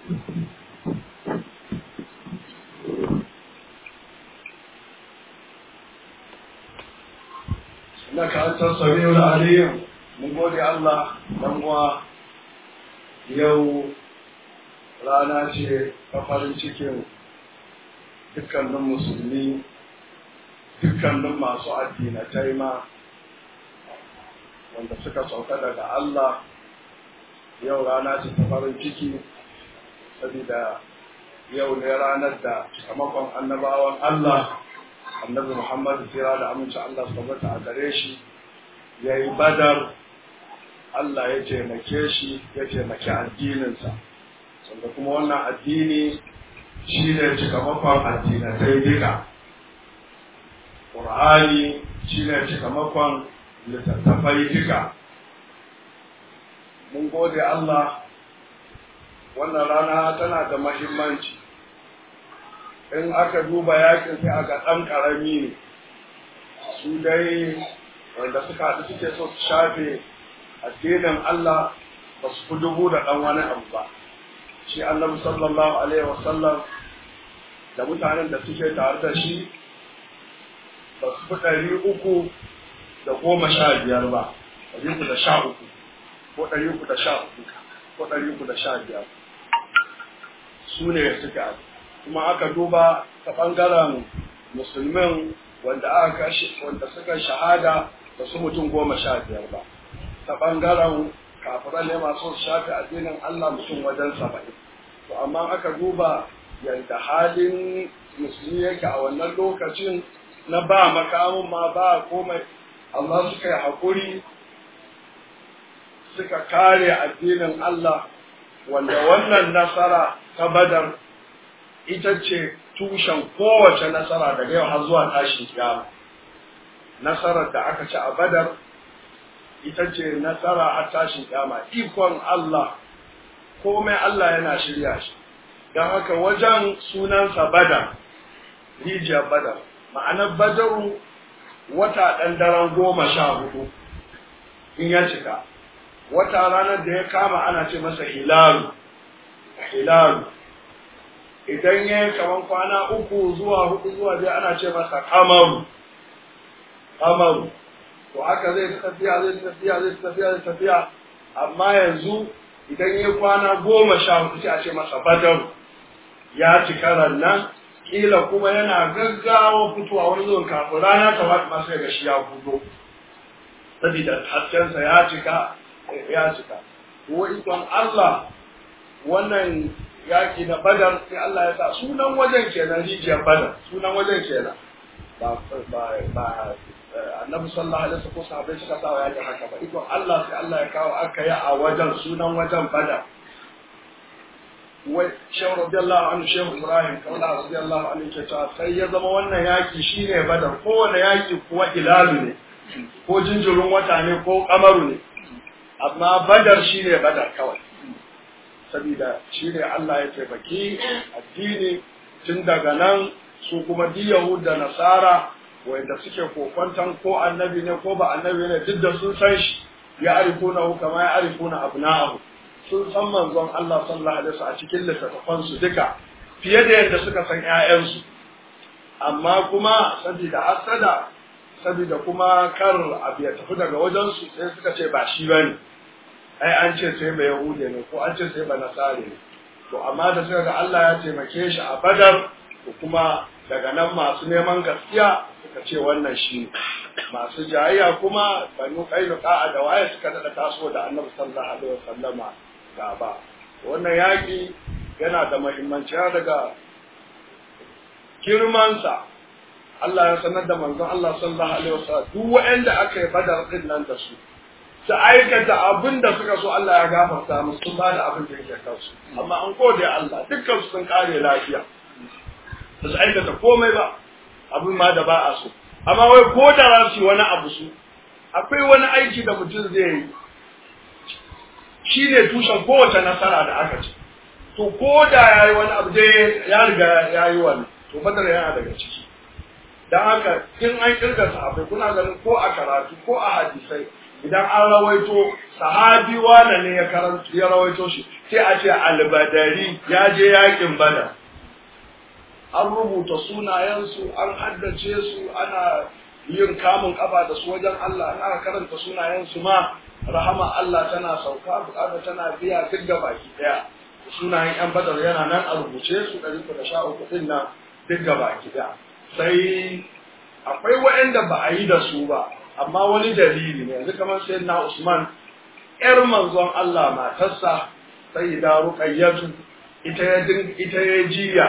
إنك أنت السميع العليم من قول الله دموا yau rana ce ta farin cikin dukkanin musulmi dukkanin masu addinatai ma wanda suka sauka daga Allah yau rana ce ta farin ciki saboda yau ne ranar da sakamakon annabawan Allah annabi Muhammad tsira da aminci Allah su tabbata a gare shi ya yi badar Allah ya taimake shi ya taimaki addininsa wanda kuma wannan addini shi ne cikamakon addinatai duka ƙur'ani shi ne cikamakon littattafai duka mun gode Allah wannan rana tana da mahimmanci in aka duba yakin sai aka ɗan ƙarami ne su dai wanda suka haɗu suke so su shafe addinin Allah ba su fi dubu da ɗan wani abu ba shi annabi sallallahu alaihi wasallam da mutanen da suke tare da shi ba su fi ɗari uku da goma sha biyar ba ɗari uku da sha uku ko ɗari uku da sha uku ko ɗari uku da sha biyar su ne suka kuma aka duba ta ɓangaren musulmin wanda aka kashe wanda suka shahada ba su mutum goma sha biyar ba ta ɓangaren kafiran ne masu shafi addinin Allah mutum wajen saba'in to amma aka duba yadda halin musulmi yake a wannan lokacin na ba makamun ma ba komai amma suka yi haƙuri suka kare addinin Allah wanda wannan nasara ta badar ita ce tushen kowace nasara daga yau har zuwa tashin kiyama nasarar da aka ci a badar ita ce nasara har tashin kiyama ikon Allah komai Allah yana shirya shi don haka wajen sunansa badar rijiyar badar ma'anar badaru wata ɗan daren goma sha hudu in ya cika wata ranar da ya kama ana ce masa hilalu hilalu idan ya yi kaman kwana uku zuwa hudu zuwa biyar ana ce masa kamaru kamaru to haka zai tafiya zai tafiya zai tafiya zai tafiya amma yanzu idan ya kwana goma sha hudu sai a ce masa badar ya cika rannan kila kuma yana gaggawa fitowa wani zuwan kafin rana ta wata masu ga shi ya fito saboda haskensa ya cika ya cika ko ikon Allah wannan yaki na badar sai Allah ya sa sunan wajen kenan rijiyar badar sunan wajen kenan ba ba ba annabi sallallahu alaihi wasallam ko sahabbai suka sa yaki haka ba ikon Allah sai Allah ya kawo aka yi a wajen sunan wajen badar wai shehu radiyallahu anhu shehu ibrahim kaula radiyallahu anhu ke cewa sai ya zama wannan yaki shine badar kowane yaki kuwa ilalu ne ko jinjirin wata ne ko kamaru ne amma badar shine badar kawai saboda shine Allah ya taimaki addini tun daga nan su kuma di yahud da nasara wanda suke kokwantan ko annabi ne ko ba annabi ne duk da sun san shi ya arifuna kama ya arifuna abna'ahu sun san manzon Allah sallallahu alaihi wasallam a cikin littattafan su duka fiye da yadda suka san ƴaƴansu amma kuma saboda hasada saboda kuma kar abu ya tafi daga wajen su sai suka ce ba shi bane ai an ce sai ba yahude ne ko an ce sai ba nasare ne to amma da suka ga Allah ya taimake shi a badar to kuma daga nan masu neman gaskiya suka ce wannan shi masu jayayya kuma banu kainuka da waye suka dada taso da annabi sallallahu alaihi wasallama gaba wannan yaƙi yana da muhimmanci daga girmansa Allah ya sanar da manzon Allah sallallahu alaihi wasallam duk waɗanda aka yi badar din nan da su su aikata abin da suka so Allah ya gafarta musu sun ba da abin da yake kansu amma an gode Allah dukkan su sun kare lafiya ba su aikata komai ba abin ma da ba a so amma wai ko da za su yi wani abu su akwai wani aiki da mutum zai yi shi ne tushen kowace nasara da aka ci to ko da ya yi wani abu dai ya riga ya yi wani to badar yana daga ciki don haka in an kirga sahabbai kuna ganin ko a karatu ko a hadisai idan an rawaito sahabi wane ne ya karanta ya rawaito shi sai a ce albadari ya je yakin badar an rubuta sunayensu an haddace su ana yin kamun kafa da su wajen Allah an aka karanta sunayensu ma rahama Allah tana sauka bukata tana biya duk da baki daya sunayen yan badar yana nan a rubuce su ɗari da sha uku ɗin nan duk da baki daya sai akwai waɗanda ba a yi da su ba amma wani dalili ne yanzu kamar sai na Usman ƴar manzon Allah matarsa sai da ruqayyatu ita ya ita ya jiya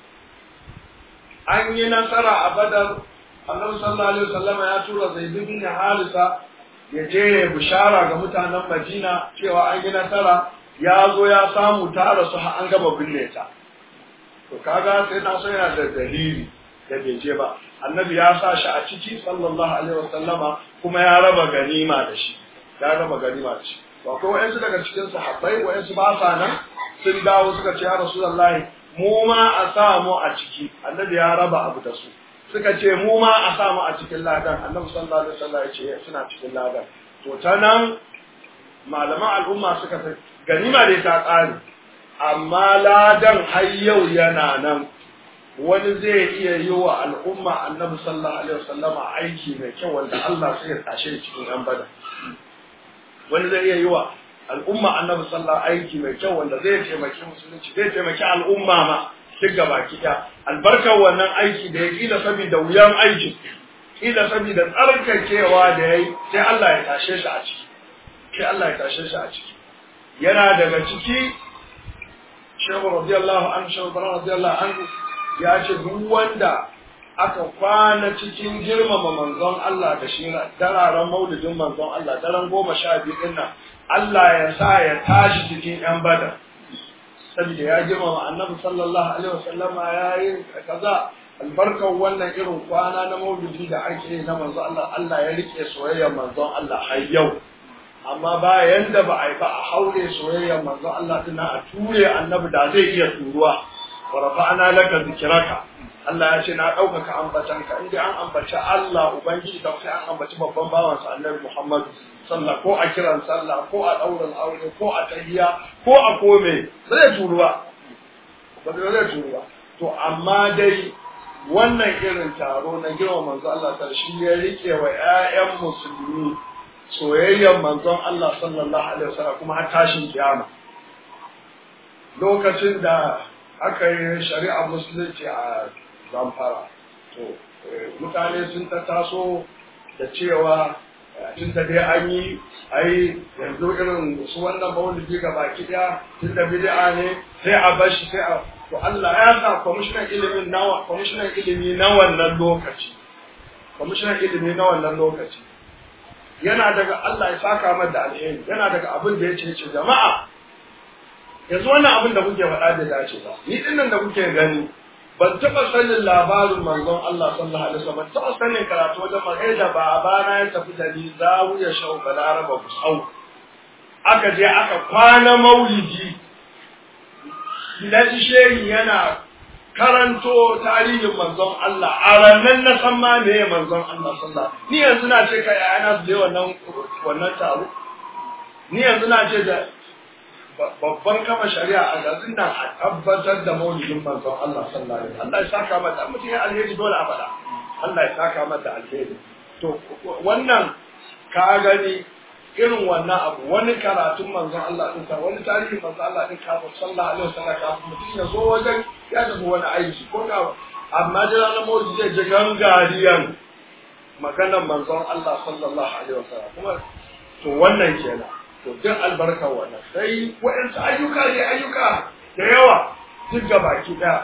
an yi nasara a badar annabi sallallahu alaihi wasallam ya tura zaid bin halisa ya je ya bishara ga mutanen madina cewa an yi nasara ya zo ya samu ta rasu har an gama binne ta to kaga sai na so yana da dalili da bai je ba annabi ya sa shi a ciki sallallahu alaihi wasallama kuma ya raba ganima da shi ya raba ganima da shi to akwai wayansu daga cikin sahabbai wayansu ba sa nan sun dawo suka ce ya rasulullahi mu ma a sa mu a ciki annabi ya raba abu da su suka ce mu ma a sa mu a cikin ladan annabi sallallahu alaihi wasallam ya ce suna cikin ladan to ta nan malaman al'umma suka ce ganima dai ta ƙare amma ladan har yau yana nan wani zai iya yi wa al'umma annabi sallallahu alaihi wasallama aiki mai kyau wanda Allah sai ya tashe cikin yan bada wani zai iya yi wa al'umma annabi sallallahu aiki mai kyau wanda zai taimaki musulunci zai taimaki al'umma ma duk gaba kiɗa albarkar wannan aiki da ya kila saboda wuyan aiki kila saboda tsarkakewa da ya yi sai Allah ya tashe shi a ciki sai Allah ya tashe shi a ciki yana daga ciki shehu radiyallahu anhu shehu radiyallahu anhu ya ce duk wanda aka kwana cikin girmama manzon Allah da shi dararen maulidin manzon Allah daren goma sha biyu din nan Allah ya sa ya tashi cikin yan bada saboda ya girmama annabi sallallahu alaihi wasallam ya yi kaza albarkar wannan irin kwana na maulidi da ake na manzon Allah Allah ya rike soyayyar manzon Allah har yau amma ba yanda ba a yi ba a haure soyayyar manzon Allah tana a ture annabi da zai iya turuwa wa rafa'ana laka zikraka Allah ya ce na ɗaukaka ambatanka in dai an ambaci Allah ubangiji da sai an ambaci babban bawansa annabi Muhammad sallah ko a kiran sallah ko a ɗaurin aure ko a tahiya ko a kome zai turuwa ba zai turuwa to amma dai wannan irin taro na girma manzo Allah ta shi ya rike wa ƴaƴan musulmi soyayyar manzon Allah sallallahu alaihi wasallam kuma har tashin kiyama lokacin da aka yi shari'ar musulunci a zamfara to mutane sun ta taso da cewa tun da dai an yi ai yanzu irin su wannan maulidi ga baki daya tun da bid'a ne sai a bar shi sai a to Allah ya sa kwamishinan ilimin nawa kwamishinan ilimi na wannan lokaci kwamishinan ilimi na wannan lokaci yana daga Allah ya saka mata da alheri yana daga abin da ya ce ce jama'a yanzu wannan abin da kuke faɗa da dace ba ni dinnan da kuke gani ban taɓa sanin labarin manzon Allah sallallahu alaihi wasallam ban taɓa sanin karatu wajen magai da babana ya tafi da ni zawiya shau balaraba kusau aka je aka kwana maulidi na shehi yana karanto tarihin manzon Allah a ranar na san ma meye manzon Allah sallallahu ni yanzu na ce ka yana su je wannan wannan taro ni yanzu na ce da babban kama shari'a a gazin nan a tabbatar da maulidin manzon Allah sallallahu alaihi wasallam Allah ya saka mata mutum ya alheri dole a faɗa Allah ya saka mata alheri to wannan ka gani irin wannan abu wani karatun manzon Allah din sa wani tarihin manzon Allah din ka sallallahu alaihi wasallam ka mutum ya zo wajen ya tafi wani aiki ko ka amma da ranar maulidi zai ji gangariyan maganar manzon Allah sallallahu alaihi wasallam kuma to wannan kenan to duk albarkar wannan sai waɗansu ayyuka ne ayyuka da yawa duk baki ɗaya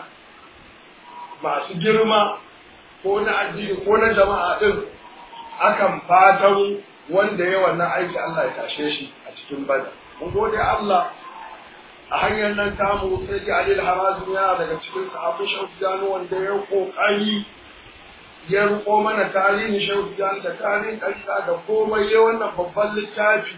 masu girma ko na addini ko na jama'a ɗin akan fatan wanda ya wannan aiki Allah ya tashe shi a cikin bada mun gode Allah a hanyar nan tamu sai ji Alil Harazim yana daga cikin sahabbai Shaufiyanu wanda ya kokari ya riko mana tarihin Shaufiyanu da tarihin ƙarfa da komai ya wannan babban littafi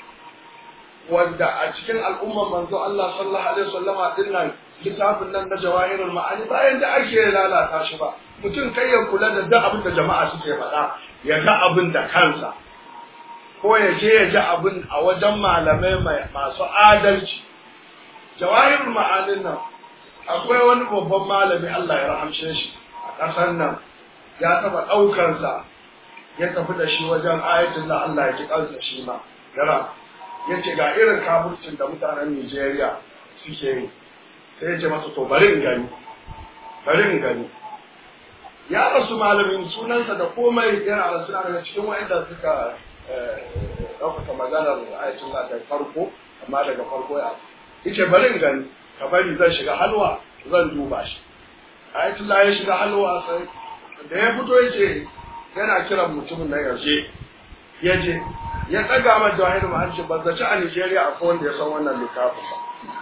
wanda a cikin al'ummar manzo Allah sallallahu alaihi wasallama din nan littafin nan na jawahirul ma'ani bayan da ake lalata shi ba mutum kai ya kula da duk abin da jama'a suke faɗa ya ga abin da kansa ko ya je ya ji abin a wajen malamai masu adalci jawahirul ma'anin nan akwai wani babban malami Allah ya rahamshe shi a ƙasar nan ya taɓa ɗaukarsa ya tafi da shi wajen ayatin da Allah ya ji kansa shi ma yara ya ce ga irin kafurcin da mutanen Nijeriya suke yi sai ya ce masa to bari in gani bari in gani ya rasu malamin sunansa da komai yana da suna daga cikin wa'anda suka ɗaukaka maganar ayatin da daga farko amma daga farko ya yace bari in gani ka bari zan shiga halwa zan duba shi ayatin ya shiga halwa sai da ya fito yace yana kiran mutumin na yaushe ya je ya tsaga ma jawahir ma'arshi ban zaci a Nigeria akwai wanda ya san wannan littafin ba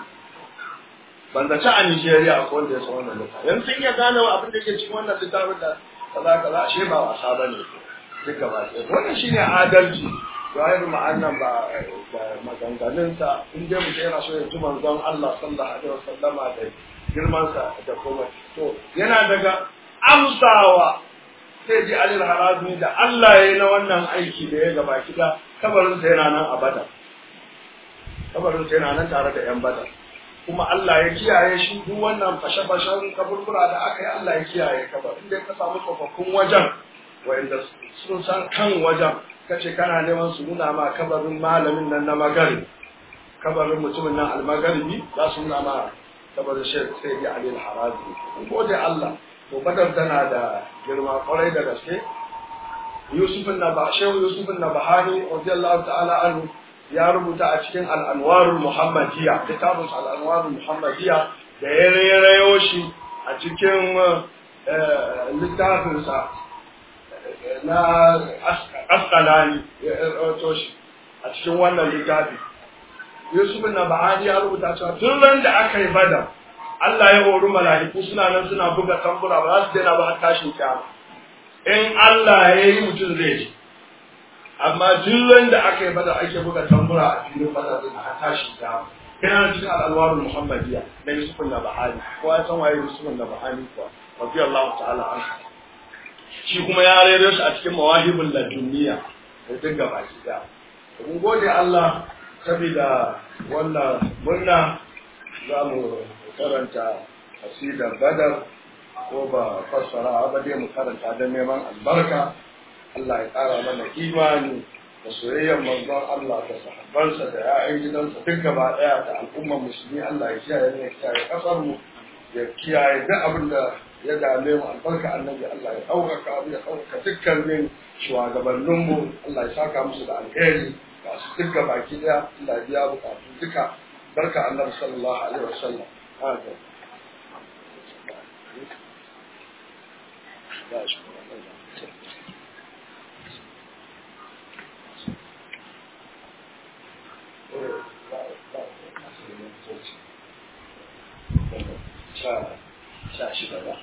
ban zaci a Nigeria akwai wanda ya san wannan littafin yanzu sun iya gane abin da ke cikin wannan littafin da kaza kaza ashe ba wasa ba ne duk gaba ɗaya wannan shine adalci jawahir ma'annan ba da maganganunsa in dai mutum yana so ya ji manzon Allah sallallahu alaihi wasallama da girmansa da komai to yana daga amsawa sai ji alil harazmi da Allah ya yi na wannan aiki da ya gaba kida kabarinsa yana nan a bada kabarinsa yana nan tare da yan bada kuma Allah ya kiyaye shi duk wannan fashe-fashen kaburbura da aka yi Allah ya kiyaye kabar inda ka samu tsofaffin wajen wa'inda sun san kan wajen kace kana neman su nuna ma kabarin malamin nan na magari kabarin mutumin nan almagaribi za su nuna ma kabarin shek sai ya alil harazi gode Allah to badar tana da girma kwarai da gaske yusufin na ba shehu yusufin na bahani radiyallahu ta'ala anhu ya rubuta a cikin al'anwarul muhammadiyya littafin al'anwarul muhammadiyya da ya rayo shi a cikin littafinsa na askalani ya rayo shi a cikin wannan littafi yusufin na bahani ya rubuta cewa tun ran da aka yi badar Allah ya hori mala'iku suna nan suna buga tambura ba za su daina ba har tashin kyama. In Allah ya yi mutum zai ji. Amma duk da aka yi bada ake buga tambura a filin bada zai har tashin kyama. Yana cikin al'alwarun Muhammadiyya na Yusufun na Bahani. Kowa ya san waye Yusufun na Bahani kuwa. Rabbi Allah ta'ala an Shi kuma ya rero shi a cikin mawahibul laduniya da duk gaba ki da. Mun gode Allah saboda wannan murna za mu karanta asidar badar ko ba fassara ba dai mu karanta don neman albarka Allah ya ƙara mana imani da soyayyar manzon Allah da sahabbansa da ya'yan gidansa duk gaba ɗaya da al'ummar musulmi Allah ya kiyaye ne ya kiyaye ƙasar mu ya kiyaye duk abin da ya dame mu albarka annabi Allah ya ɗaukaka abu ya ɗaukaka dukkanin shugabanninmu Allah ya saka musu da alheri ga su duk baki ɗaya Allah ya biya bukatu duka barka annabi sallallahu alaihi wasallam هذا sha shida ba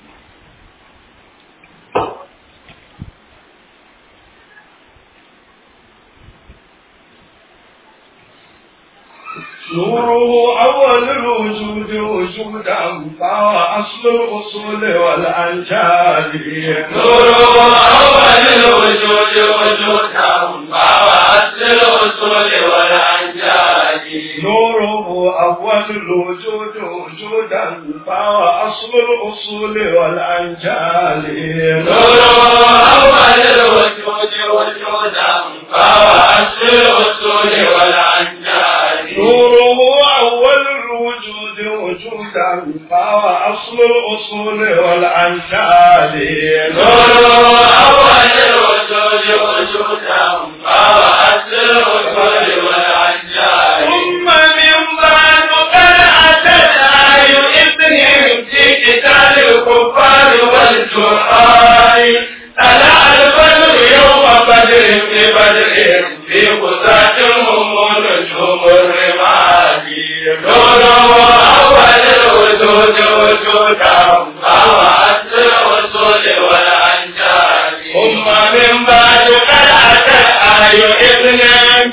نوره أول الوجود وجودا فهو أصل الأصول والأنجال نوره أول الوجود وجودا فهو أصل الأصول والأنجال نوره أول الوجود وجودا فهو أصل الأصول والأنجال نوره أول الوجود وجودا فهو أصل الأصول والأنجال نوره أول الوجود وجودا فهو أصل الأصول والأنجال نوره أول الوجود وجودا فهو أصل الأصول والأنجال ثم من بعد قد أتت آي إذنهم في قتال الكفار والجرحى طلع البدر يوم بدر في بدر في قصاة هم نجوم الرماد نوره أول الوجود وجودا فهو أصل الأصول والأنجال ثم من بعد قد أتت آي إذنهم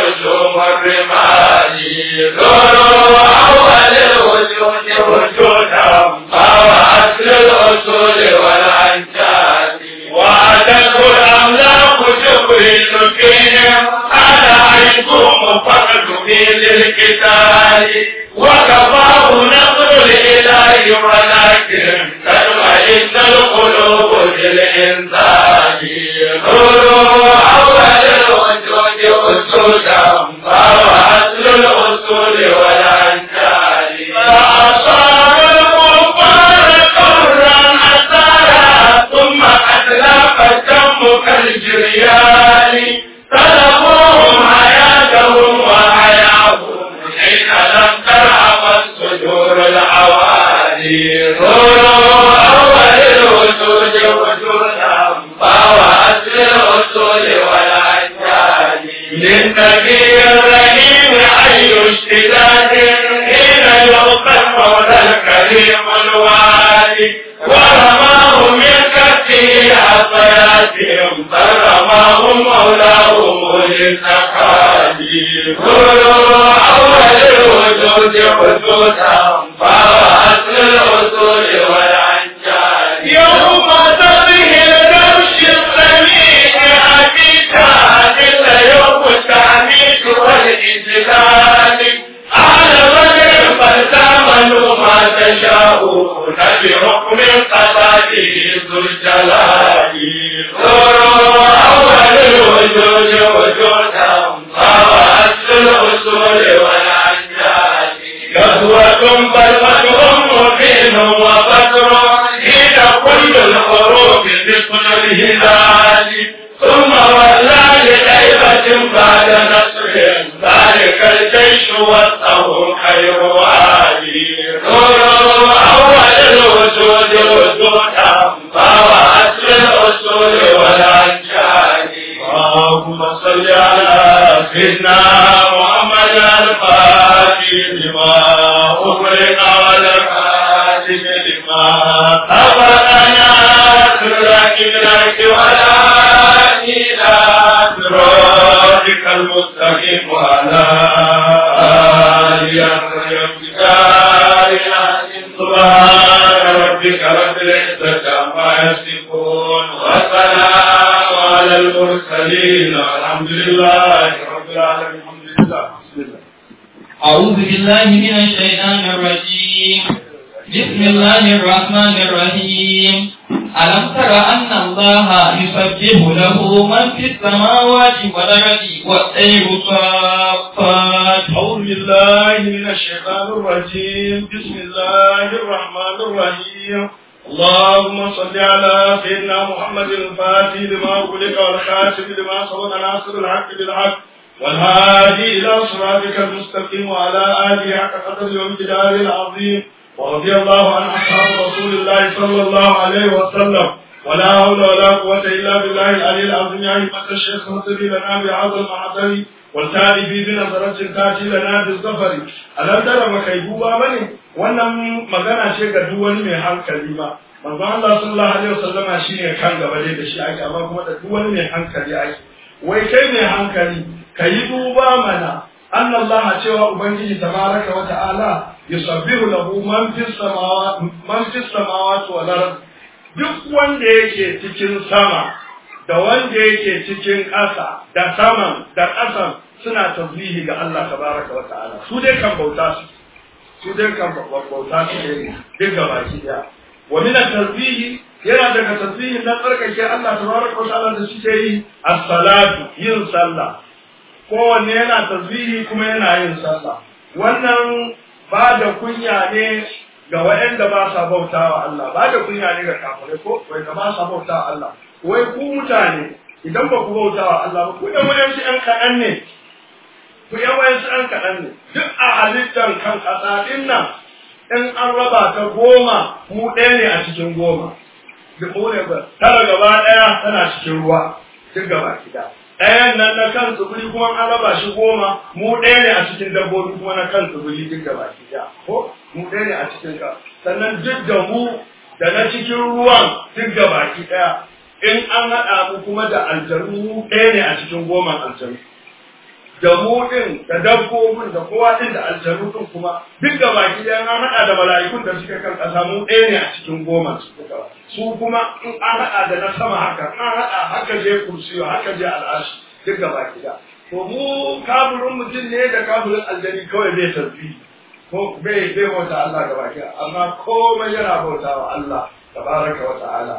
هجوم الرمال زوروا أول الوجود وجودا فهو أصل الأصول والأنجاد وعدته الأملاك جبريل فيهم على عيكم فقد في للقتال وكفاه نصر الإله ولكن تطمئن القلوب بالإنسان نور أول الوجود وجودا فهو أصل الأصول والأنجال فأصاب الكفار قرا أثارا ثم أتلف الدم كالجريان طلبوهم حياتهم وحياهم حين لم ترعب الصدور العوالي نور أول الوجود وجودا فهو أصل الأصول والأنجال للنبي الرحيم أي اشتداد حين يلقى المولى الكريم الوالي ورماه من كفه عصياتهم فرماه مولاهم للنقادي نور أول الوجود وجودا فهو أصل الأصول والأنجال يوم تظهر درش السميع أبيتا إلا يوم التعميد والإجلال على بدر فلتعملوا ما تشاءون بحكم قضائه ذو الجلال نور أول الوجود وجودا فهو أصل الأصول والأنجال غزوة بل فتح مبين وفتر حين كل الحروب مثل الهلال ثم ولى لغيبة بعد نصر ذلك الجيش وسطه خير والي نور أول الوجود وجودا فهو أصل الأصول والأنجال اللهم صل على سيدنا محمد الفاتح لما أغلق والخاتم لما أبدنا سرك لك ولا إلى صراطك المستقيم وعلى آله سبحان ربك رب العزة عما يصفون وسلام على المرسلين والحمد لله رب العالمين الحمد لله بسم الله أعوذ بالله من الشيطان الرجيم بسم الله الرحمن الرحيم ألم تر أن الله يسبح له من في السماوات والأرض والطير صافات أعوذ بالله من الشيطان الرجيم بسم الله الرحمن الرحيم اللهم صل على سيدنا محمد الفاتح لما أغلق والخاتم لما سبق ناصر الحق بالحق والهادي إلى صراطك المستقيم وعلى آله حق قدر وامتداره العظيم ورضي الله عن أصحاب رسول الله صلى الله عليه وسلم ولا حول ولا قوة إلا بالله العلي العظيم يا أيها الشيخ اهتدي لنا بهذا المحضر والتالي في بنظرة تأتي لنا بالظفر ألم ترى مكيبوبا بني wannan magana ce ga duk wani mai hankali ma manzo Allah sallallahu alaihi wasallama shine kan gaba dai da shi ake amma kuma da duk wani mai hankali ake wai kai mai hankali kayi duba mana anna Allah cewa ubangiji tabaraka wa ta'ala yusabbihu lahu man fis samawati man fis samawati wal ard duk wanda yake cikin sama da wanda yake cikin ƙasa da saman da ƙasan suna tasbihi ga Allah tabaraka wa ta'ala su dai kan bauta su su dai kan bauta su ne duk ga baki daya wa min tasbihi yana daga tasbihi na tsarkake Allah tabaraka wa ta'ala da suke yi as-salatu yin sallah kowanne yana tasbihi kuma yana yin sallah wannan ba da kunya ne ga waɗanda ba sa bautawa Allah ba da kunya ne ga kafirai ko wai ga ba sa bautawa Allah wai ku mutane idan ba ku bautawa Allah ba ku da wayansu ƴan kaɗan ne ku yan wayansu ƴan kaɗan ne duk a halittar kan ƙasa ɗin nan in an raba ta goma mu ɗaya ne a cikin goma duk ne ba tara gaba ɗaya tana cikin ruwa duk gaba gida ɗayan nan na kan tsibiri kuma an raba shi goma mu ɗaya ne a cikin dabbobi kuma na kan tsibiri duk gaba gida ko mu ɗaya ne a cikin ka sannan duk da mu da na cikin ruwan duk gaba ɗaya in an haɗa mu kuma da aljanu mu ɗaya ne a cikin goma aljanu da mu din da dabbobin da kowa din da aljanu din kuma duk da baki ɗaya an haɗa da mala'ikun da suke kan ƙasa mu ɗaya ne a cikin goma su su kuma in an haɗa da na sama haka an haɗa haka je kursiyo haka je al'ashi duk da baki ɗaya to mu kafirin mutum ne da kafirin aljani kawai zai tafi ko bai bai bauta Allah da baki amma komai yana bauta wa Allah tabaraka wa ta'ala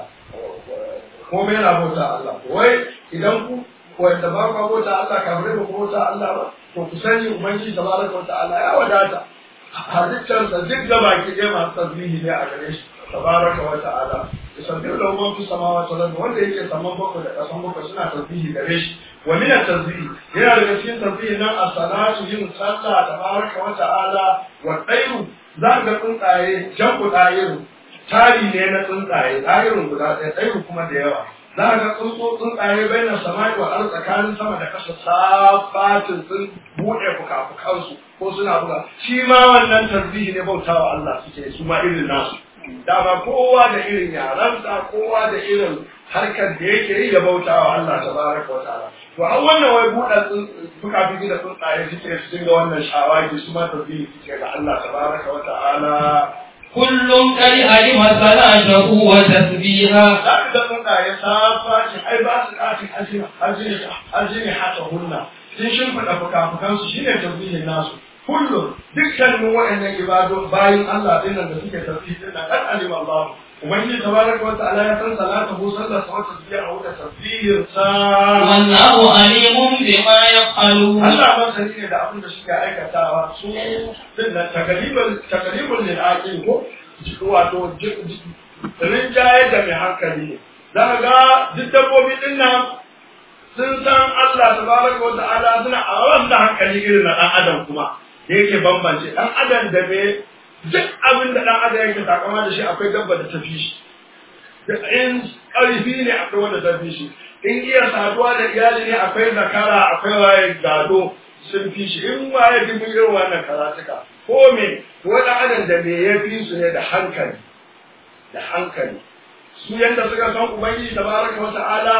komai yana bauta Allah wai idan ku wanda ba ku bauta Allah kafirai ba ku bauta Allah ba to ku sani ubangiji tabaraka wa ta'ala ya wadata halittarsa duk da baki ɗaya masu tasbihi ne a gare shi tabaraka wa ta'ala yusabbihu lahu man fi samawati wal ardi wanda yake saman bakwai da ƙasan bakwai suna tasbihi gare shi wa min at-tasbih yana daga cikin tasbihi nan as-salatu yin sallah tabaraka wa ta'ala wa tayru za ga tsuntsaye jam'u tsayiru tari ne na tsuntsaye tsayirin guda ɗaya tsayiru kuma da yawa za ga tsuntsu tsuntsaye bai na samai wa ar tsakanin sama da ƙasa safatin sun buɗe fuka-fukansu ko suna buga shi ma wannan tasbihi ne bautawa Allah suke su ma irin nasu dama kowa da irin yaransa kowa da irin harkar da yake yi ya bauta wa Allah tabaraka wa ta'ala to an wannan wai buɗe fuka-fuki da tsuntsaye suke su dinga wannan shawagi su ma tasbihi suke ga Allah tabaraka wa ta'ala كل قد علم صلاته وتسبيحه za ka ga tsuntsaye safa ce ai ba su ƙatin ajini ajini ajini hata hunna sun shimfiɗa fuka-fukansu shine tasbihin nasu kullum dukkanin waɗannan ibado bayin Allah din nan da suke tasbih din nan kan alima Allah ubangiji tabaraka wa ta'ala ya san salatu sallar sa wata tasbiha wa tasbihin sa والله عليم بما يفعلون Allah ba sani ne da abin da suke aikatawa su din nan takalibul takalibul lil aqil ko wato rinjaye da mai hankali ne za ka ga duk dabbobi din nan sun san Allah tabaraka wa ta'ala suna a wannan hankali irin na dan adam kuma da yake bambance dan adam da me duk abin da dan adam yake takama da shi akwai dabba da tafi shi da in ƙarfi ne akwai wanda tafi shi in iya saduwa da iyali ne akwai zakara akwai waye gado sun fi shi in waye dubu irin wannan karatuka ko me wani adam da me ya fi su ne da hankali da hankali su yanda suka san ubangiji tabaraka wa ta'ala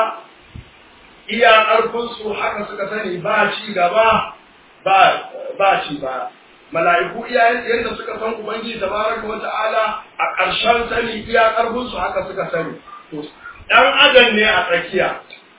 iya ƙarfin su haka suka sani ba ci gaba ba ba ci ba mala'iku iya yanda suka san ubangiji tabaraka wa ta'ala a ƙarshen sani iya ƙarfin su haka suka sani to dan adam ne a tsakiya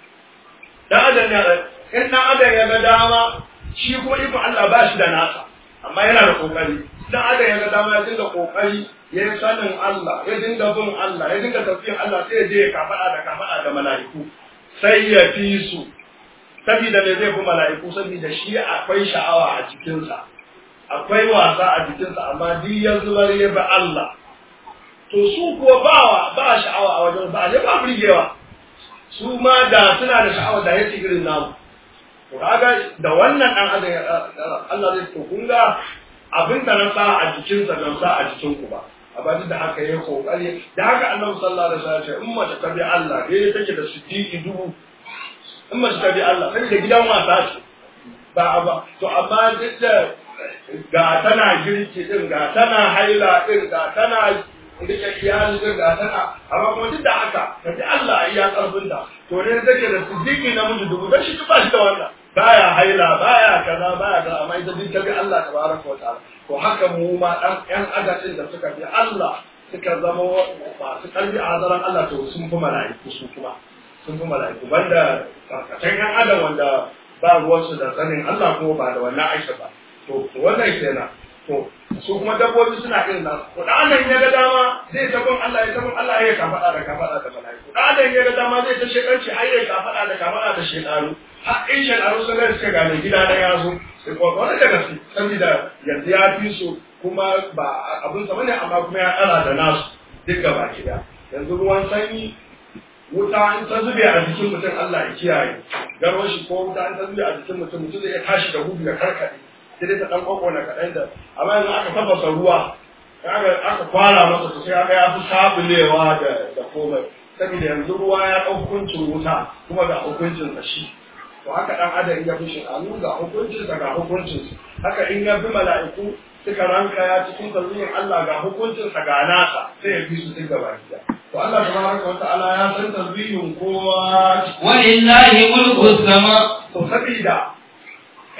dan adam ne a tsakiya in dan adam ya ga dama shi kuma iko Allah ba shi da nasa amma yana da kokari dan adam ya ga dama ya dinga kokari ya yi sanin Allah ya dinga bin Allah ya dinga tafiyan Allah sai ya je ya kafaɗa da kafaɗa da mala'iku sai ya fi su saboda me zai fi mala'iku saboda shi akwai sha'awa a jikinsa akwai wasa a jikinsa amma duk ya zubar ya bi Allah to su kuwa ba ba sha'awa a wajen ba ne ba burgewa su ma da suna da sha'awa da yake irin namu to kaga da wannan dan adam Allah zai to kun ga abin da na sa a jikinsa don sa a jikin ku ba amma duk da haka yayi kokari da haka Annabi sallallahu alaihi wasallam ya ce in mace ta bi Allah dai take da siddiqi dubu in mace ta bi Allah sai da gidan wasa ce ba ba to amma duk da ga tana girki din ga tana haila din ga tana rike iyali din ga tana amma kuma duk da haka ka ji Allah iya karfin ta to ne take da siddiqi na miji dubu dan shi ba shi da wannan baya haila baya kaza baya kaza amma ita duk ta bi Allah tabaraka wa ta'ala to haka mu ma dan yan adadin da suka bi Allah suka zama masu karbi a hazaran Allah to sun fi mala'iku su kuma sun fi mala'iku banda karkatan yan adam wanda ba ruwansu da sanin Allah kuma ba da wannan aisha ba to wannan kenan to su kuma dabbobi suna irin nan ko da Allah ya ga dama zai ta bin Allah ya ta bin Allah ya kafada da kafada da mala'iku da Allah ya ga dama zai ta shekarci har ya kafada da kafada da shekaru har in shekaru sun ga suka gane gida na yazo sai ko wannan da gaske saboda yanzu ya fi su kuma ba abin sa bane amma kuma ya kara da nasu duk gaba gida yanzu ruwan sanyi wuta in ta zube a jikin mutum Allah ya kiyaye garwar shi ko wuta in ta zube a jikin mutum mutum zai tashi da gudu ya karkade sai dai ta dan kokona kaɗan da amma yanzu aka tafasa ruwa aka aka kwara masa to sai aka ya fi sabulewa da da komai saboda yanzu ruwa ya ɗau hukuncin wuta kuma ga hukuncin sa shi to haka dan adam in ya fi shekaru ga hukuncin sa ga hukuncin sa haka in ya fi mala'iku suka ranka ya cikin tarbiyyar Allah ga hukuncin sa ga nasa sai ya fi su duk gaba ɗaya to Allah tabaraka wa ta'ala ya san tarbiyyun kowa walillahi mulku sama to sabida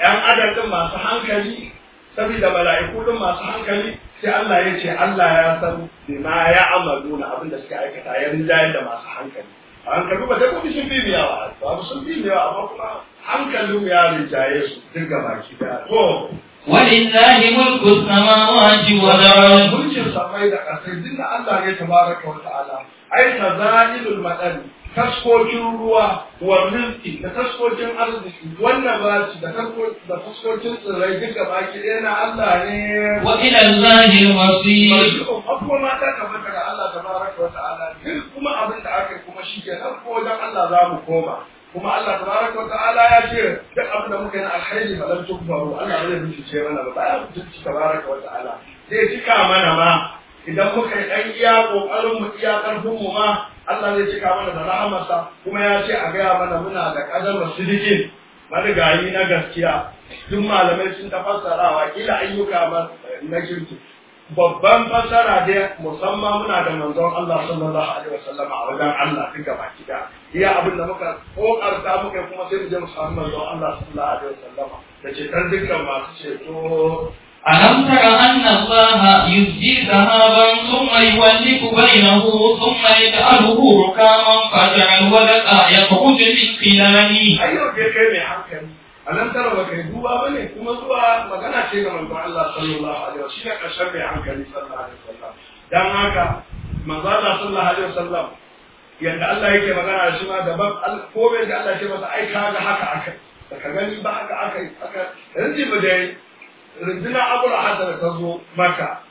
‘yan adam din masu hankali saboda mala'iku din masu hankali sai Allah ya ce Allah ya san bima ya amalu na abin da suka aikata ya rinjaye da masu hankali a hankali ba dabbobi sun bi miyawa ba sun bi miyawa amma kuma hankalin ya rinjaye su duk gaba ki da to ولله ملك السماوات والأرض mulkin samai da ƙasai duk da Allah ne tabaraka wa ta'ala ai tazailul madani taskokin ruwa wa rizki da taskokin arziki wannan ba da da taskokin tsirrai duka baki ɗaya na Allah ne وإلى الله المصير abubuwa ma ta kamata ga Allah tabaraka wa ta'ala duk kuma abin da aka yi kuma shi ke nan ko wajen Allah za mu koma kuma Allah tabaraka wa ta'ala ya ce duk abin da muka yi na alkhairi ba lam tukbaru Allah zai bincike mana ba baya bincike tabaraka wa ta'ala zai cika mana ma idan muka yi ɗan iya ƙoƙarin mu iya ƙarfin mu ma Allah zai cika mana da rahamarsa kuma ya ce a gaya mana muna da ƙadar sidikin marigayi na gaskiya duk malamai sun ta fassarawa kila ayyuka ma na kirki babban fassara dai musamman muna da manzon Allah sallallahu alaihi wasallam a wajen Allah duk gaba kida iya abin da muka kokarta muka kuma sai mu je mu samu manzon Allah sallallahu alaihi wasallam da ce dan dukkan masu ceto ألم تر أن الله يزجي ذهبا ثم يولف بينه ثم يجعله ركاما فترى الودق يخرج من خلاله a yau dai kai mai hankali a nan tara ba kai duba ba ne kuma zuwa magana ce ga manzon Allah sallallahu alaihi wasallam shine karshen mai hankali sallallahu alaihi wasallam dan haka manzon Allah sallallahu alaihi wasallam yanda Allah yake magana da shi ma daban al- ko bai da Allah ya ce masa ai kaga haka akai da ka gani ba haka akai aka yanzu ba dai rinduna abul hasan ta zo maka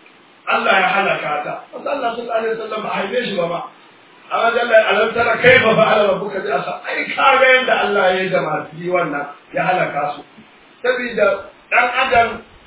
Allah ya halaka ta manzon Allah sallallahu alaihi wasallam ba a haife shi ba ma amma jalla alam tara kaifa fa'ala rabbuka bi asa ai kaga yanda Allah ya yi da masu yi wannan ya halaka su saboda dan adam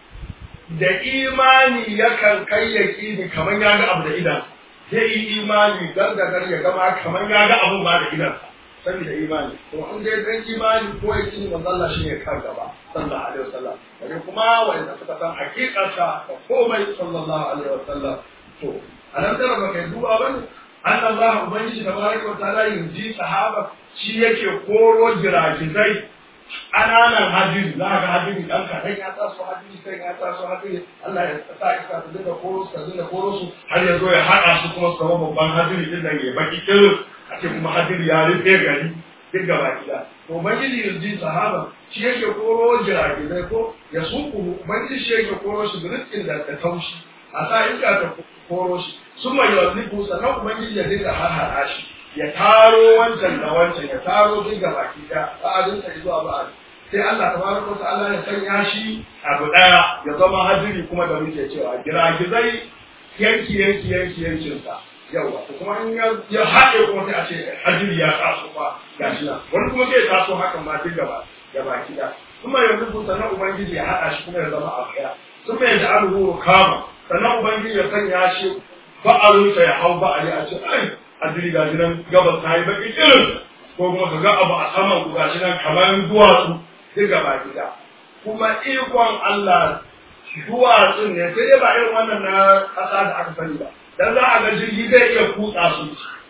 da imani yakan kai yaqini kaman ya ga abu da idan zai yi imani gargagar ya gama kaman ya ga abu ma da idan saboda imani to an dai dan imani ko yaqini manzo Allah shi ne kan gaba sallallahu alaihi wasallam bare kuma wanda suka san hakikarsa da komai sallallahu alaihi wasallam to alam tara baka duba bane an Allah Ubangiji da baraka wa ta'ala yanzu sahaba shi yake koro giragizai ƙananan hadiri za ka ga hadiri ɗan kaɗan ya taso hadiri sai ya taso hadiri Allah ya sa iska ta dinga koro su ta dinga koro su har ya zo ya haɗa su kuma su zama babban hadiri din nan ya baki kirin a ce kuma hadiri ya rufe gari duk gaba gida to Ubangiji yanzu sahaba shi yake koro giragizai ko ya suku Ubangiji shi yake koro shi biriskin da taushi a sa iska ta koro shi sun mai yawanniku sannan ubangiji ya dinga harhara shi ya taro wancan da wancan ya taro duk ga baki da ba'adin sa zuwa ba'ad sai Allah tabaraka wa ta'ala ya sanya shi abu daya ya zama hadiri kuma da muke cewa giragizai yanki yanki yanki yankin sa yawa to kuma in ya ya haɗe kuma sai a ce hadiri ya taso fa gashi nan wani kuma zai taso hakan ma duk gaba da baki da kuma yanzu sannan ubangiji ya haɗa shi kuma ya zama abu daya sun mai da alhuru kama sannan ubangiji ya sanya shi ba'arinsa ya hau ba'ari a ce ai hadiri ga shi nan gabas ta yi baki irin ko kuma ka ga abu a saman ku ga shi nan kamar duwatsu duk gaba gida kuma ikon Allah duwatsun ne sai dai ba irin wannan na ƙasa da aka sani ba dan za a ga jirgi zai iya kutsa su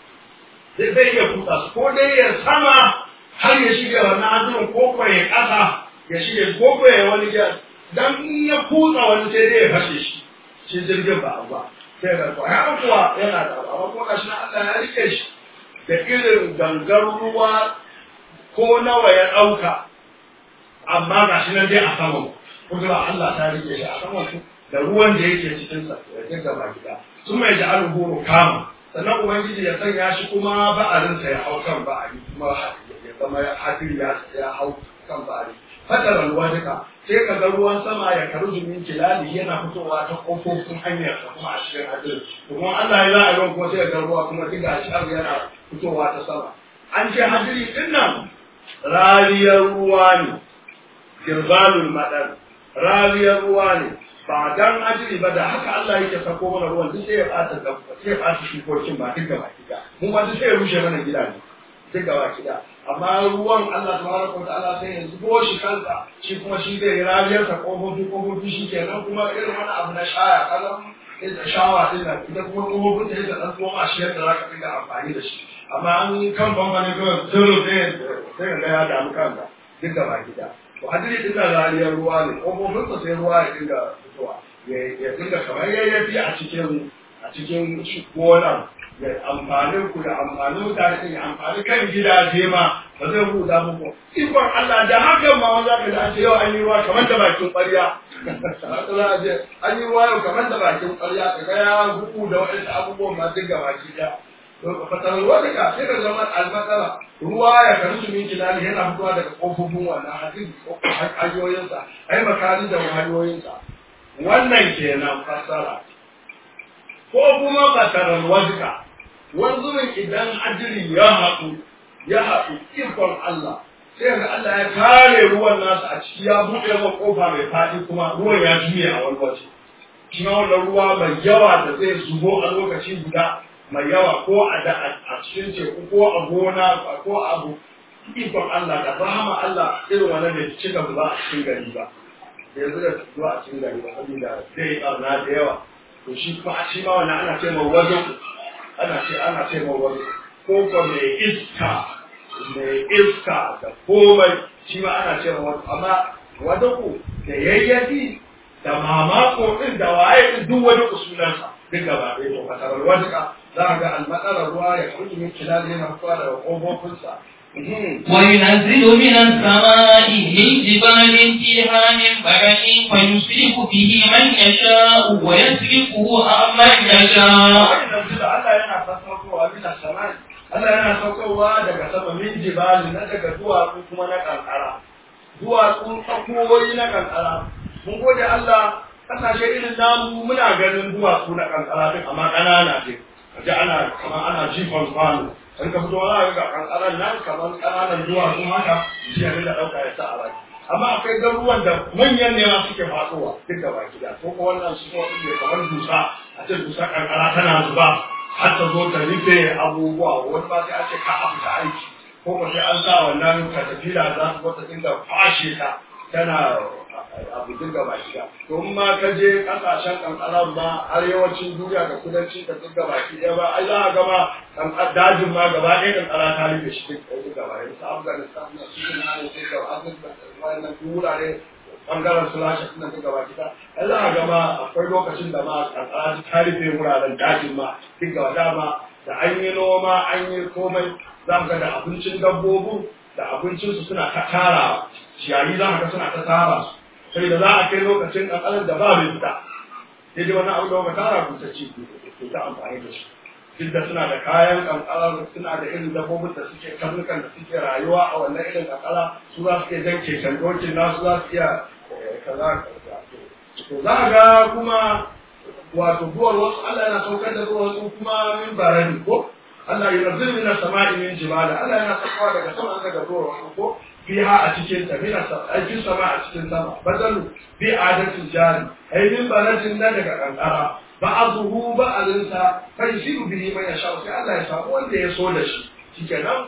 zai zai iya kutsa su ko dai ya sama har ya shige wannan hadirin ko ko ya ƙasa ya shige ko ko ya wani gida dan in ya kutsa wani sai dai ya fashe shi shi jirgin ba abu ba sai ga ko ya kuwa yana da abu amma kuma gashi na Allah ya rike shi da irin gangar ruwa ko nawa ya ɗauka amma gashi nan dai a saman kudura Allah ta rike shi a saman su da ruwan da yake cikin sa ya dinga ba gida sun mai da alhuru kama sannan ubangiji ya sanya shi kuma ba'arinsa ya hau kan ba'ari kuma ya zama hadiri ya hau kan ba'ari fadar ruwa duka sai ka ga ruwan sama ya karu min kilali yana fitowa ta kofofin hanyar sa kuma a cikin hadirin kuma Allah ya za'a ruwan kuma sai ga ruwa kuma diga shi yana fitowa ta sama an ce hadiri din nan rariyar ruwa ne girbalul madar rariyar ruwa ne ba dan hadiri ba da haka Allah yake sako mana ruwan duk sai ya fata da sai ya fata shukokin ba duk gaba kida mun ba duk sai ya rushe mana gida ne duk gaba kida amma ruwan Allah tabaraka wa ta'ala sai ya zubo shi kansa shi kuma shi zai rariyar sa kofofi kofofi shi kenan kuma irin wani abu na shaya kaza ita shawa din nan ita kuma kofofin ta ita dan tsoma shi yadda zaka dinga amfani da shi amma an kan bambane kawai zero sai sai ga ya damu kanka duk gaba kida to hadiri din da rariyar ruwa ne kofofinsa sai ruwa ya dinga fitowa ya dinga kamar yayyafi a cikin a cikin gonar ya amfani ku da amfani mutane din amfani kan gidaje ma ba zai huda muku ikon Allah da hakan ma wanda ka dace yau an yi ruwa kamar da bakin ƙwarya haka za a je an yi ruwa yau kamar da bakin ƙwarya ka ga ya huku da waɗansu abubuwan ma duk gaba ki ɗaya fatar ruwa daga sai da zama almatsala ruwa ya karu su min kilali yana fitowa daga kofofin wannan hadin hanyoyinsa ai makani da hanyoyinsa wannan kenan fassara ko kuma fatarar wajika wanzumin idan ajiri ya haɗu ya haɗu ikon Allah sai ga Allah ya kare ruwan nasa a ciki ya buɗe ma kofa mai faɗi kuma ruwan ya juye a wani waje shi wannan ruwa mai yawa da zai zubo a lokaci guda mai yawa ko a da a cikin teku ko a gona ko a abu ikon Allah da rahama Allah irin wannan da cika zuba a cikin gari ba yanzu da zuwa a cikin gari ba saboda zai yi ɓarna da yawa to shi kuma a shi ma wannan ana ce mai wajen ana ce ana ce mai wajen ko ko mai iska mai iska da komai shi ma ana ce mai wajen amma wajen da yayyafi da mamako din da waye din duk wani usulansa duk gaba ɗaya to fasarar wajen za a ga almatsalar ruwa ya kuɗi min kilal yana fitowa daga ƙofofinsa وينزل من السماء من جبال فيها من برد فيصيب به من يشاء ويسرقه عن من يشاء Allah yana sassaukowa bisa samai Allah yana saukowa daga sama min jibali na daga duwatsu kuma na kankara duwatsu tsakowoyi na kankara mun gode Allah kasashe irin namu muna ganin duwatsu na kankara din amma ƙanana ce kaji ana kamar ana jifan kwano in ka fito za ga kankaran nan kamar ƙananan duwatsu haka shi ne da ɗauka ya sa a baki amma akwai garuruwan da manyan ne ma suke fasowa duk da baki da ko wannan su kuma suke kamar dusa a ce dusa kankara tana zuba har ta zo ta rufe abubuwa wani ba sai an ce ka a fita aiki ko ko sai an sa wannan katafila za su wata dinga fashe ta tana abu dinga baki da to in ma ka je kasashen kankaran ma arewacin duniya da kudancin da dinga baki ɗaya ba ai za a gama dajin ma gaba ɗaya kankara ta rufe shi duk gaba ɗaya su afghanistan na su na ne sai ga afghanistan wannan wurare bangaren su lashe suna duka baki ta ai za a gama akwai lokacin da ma kankara ta rufe wuraren dajin ma duk gaba dama da an yi noma an yi komai za ga da abincin dabbobin da abincinsu suna ta tara ciyayi za ka suna ta tara su sai da za a kai lokacin kankanar da ba mai fita sai dai wani abu da waka tara ku ta ci ku ta amfani da shi duk da suna da kayan kankara suna da irin dabbobin da suke karnukan da suke rayuwa a wannan irin kankara su za su iya jan keken dokin nasu za su iya kaza to za a ga kuma wato duwar wasu Allah yana saukar da duwar wasu kuma min barani ko Allah yana zirmi na sama'i min jibala Allah yana saukowa daga sama daga duwar wasu ko fiha a cikin ta mina aikin sama a cikin sama badalu bi adatin jari ai min baladin na daga kankara ba'aduhu ba'alinsa fa yusibu bihi man yasha sai Allah ya samu wanda ya so da shi shikenan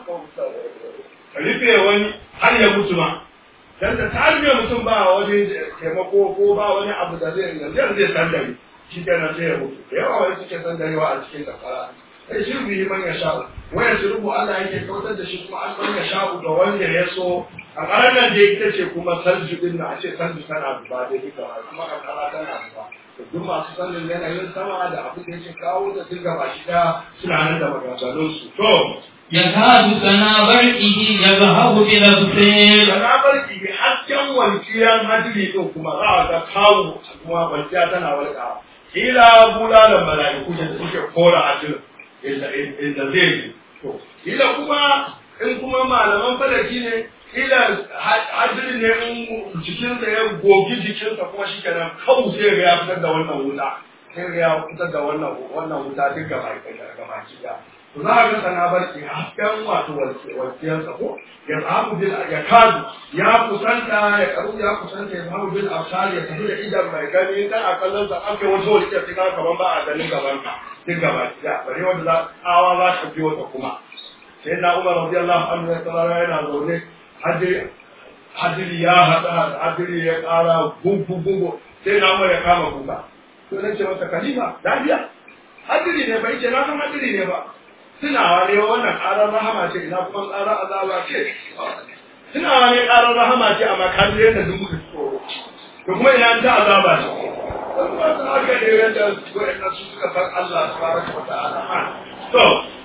rufe wani har ya mutu ma dan da ta rufe mutum ba wani taimako ko ba wani abu da zai yanzu zai sandare shikenan sai ya mutu da yawa wani suke sandarewa a cikin kankara sai shi bihi man yasha waya rubu Allah yake kautar da shi kuma an san ya sha'u ga wanda ya so a ƙarar nan da ita ce kuma salju din na a ce salju tana zuba da duka kuma kankara tana zuba duk masu sanin yanayin sama da abin da yake kawo da duk gaba shi da suna nan da maganganun su to يكاد سنا برقه يذهب بالأبصير sana barki bi hasken walkiyan hadiri din kuma za a ga kawo kuma walkiya tana walƙawa kila bulalan mala'iku da suke kora hadirin inda zai yi to kila kuma in kuma malaman falaki ne kila hadirin ne in jikinsa ya gogi jikinsa kuma shi kenan kawo sai ga ya fitar da wannan wuta sai ga ya fitar da wannan wannan wuta duk gaba gaba da to za a ga sana barki hasken wato walkiyarsa ko ya zahabu bil ya kadu ya kusanta ya karu ya kusanta ya zahabu bil absar ya tafi da idan mai gani kan a kallon sa ake wata walkiyar sai ka kaman ba a ganin gaban ka duk gaba da bare wanda za awa za ta biyo ta kuma sai na Umar radiyallahu anhu ya tsara yana zaune hadiri hadiri ya hada hadiri ya kara gugu gugu sai na Umar ya kama kuka to nace masa khalifa lafiya hadiri ne bai ce na san hadiri ne ba tunawa ne wannan ƙarar rahama ce ina kuma ƙarar azaba ce tunawa ne ƙarar rahama ce amma ka ji yadda duk muka tsoro to kuma ina ta azaba ce wasu haka ne yadda wa'annan su suka san Allah subhanahu wa ta'ala to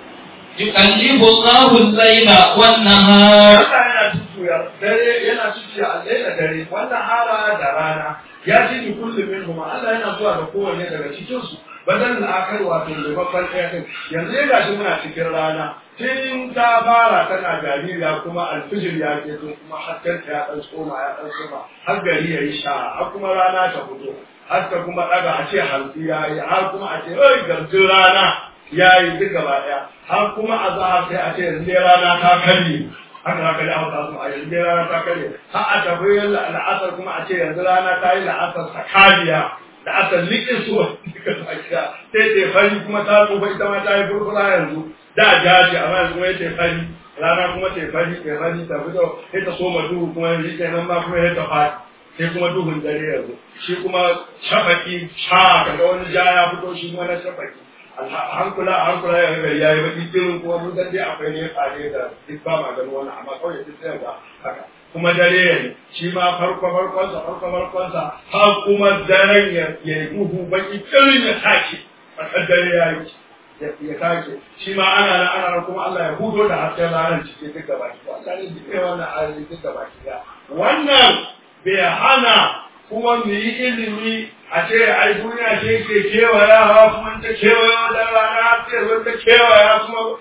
يقلب الله الليل والنهار Allah yana tutuya dare yana tutuya a da dare wannan hara da rana ya ce ni kullum min kuma Allah yana zuwa da kowanne daga cikin su badan al'akar wato maimakon ɗaya ɗin yanzu ya gashi muna cikin rana tun ta fara tana jaririya kuma alfijir ya ke zo kuma hasken ta ya ɗan tsoma ya ɗan tsoma har gari ya yi sha har kuma rana ta fito har ta kuma ɗaga a ce hantsi ya yi har kuma a ce oi garjin rana ya yi duk gaba ɗaya har kuma a za sai a ce yanzu dai rana ta karye haka haka da hausa su a yanzu dai rana ta karye har a tafi la'asar kuma a ce yanzu rana ta yi la'asar sakaliya da aka liƙe su duka tsakiya sai ta fari kuma ta tsufa ita ma ta yi furfura yanzu da jaji amma yanzu kuma ya fari rana kuma ta fari ta fari ta fito sai ta soma duhu kuma yanzu kenan ma kuma ya ta fadi sai kuma duhun dare yanzu shi kuma shafaki sha kaga wani ja ya fito shi kuma na shafaki hankula a hankula ya gari ya yi baki irin kuma mun san dai akwai ne fare da duk ba ma ganin wannan amma kawai duk sai ga haka kuma dare ya yi shi ma farko farkonsa farko farkonsa har kuma daren ya yi duhu baki irin ya sake a dare ya yi ya sake shi ma ana nan ana nan kuma Allah ya hudo da hasken ranar cikin duk gaba ki Allah ne duk wannan ayoyi duk gaba ki wannan bai hana kuma mu yi ilimi a ce ai duniya ce ke kewayawa kuma ta kewaya da rana ce zo ta kewaya kuma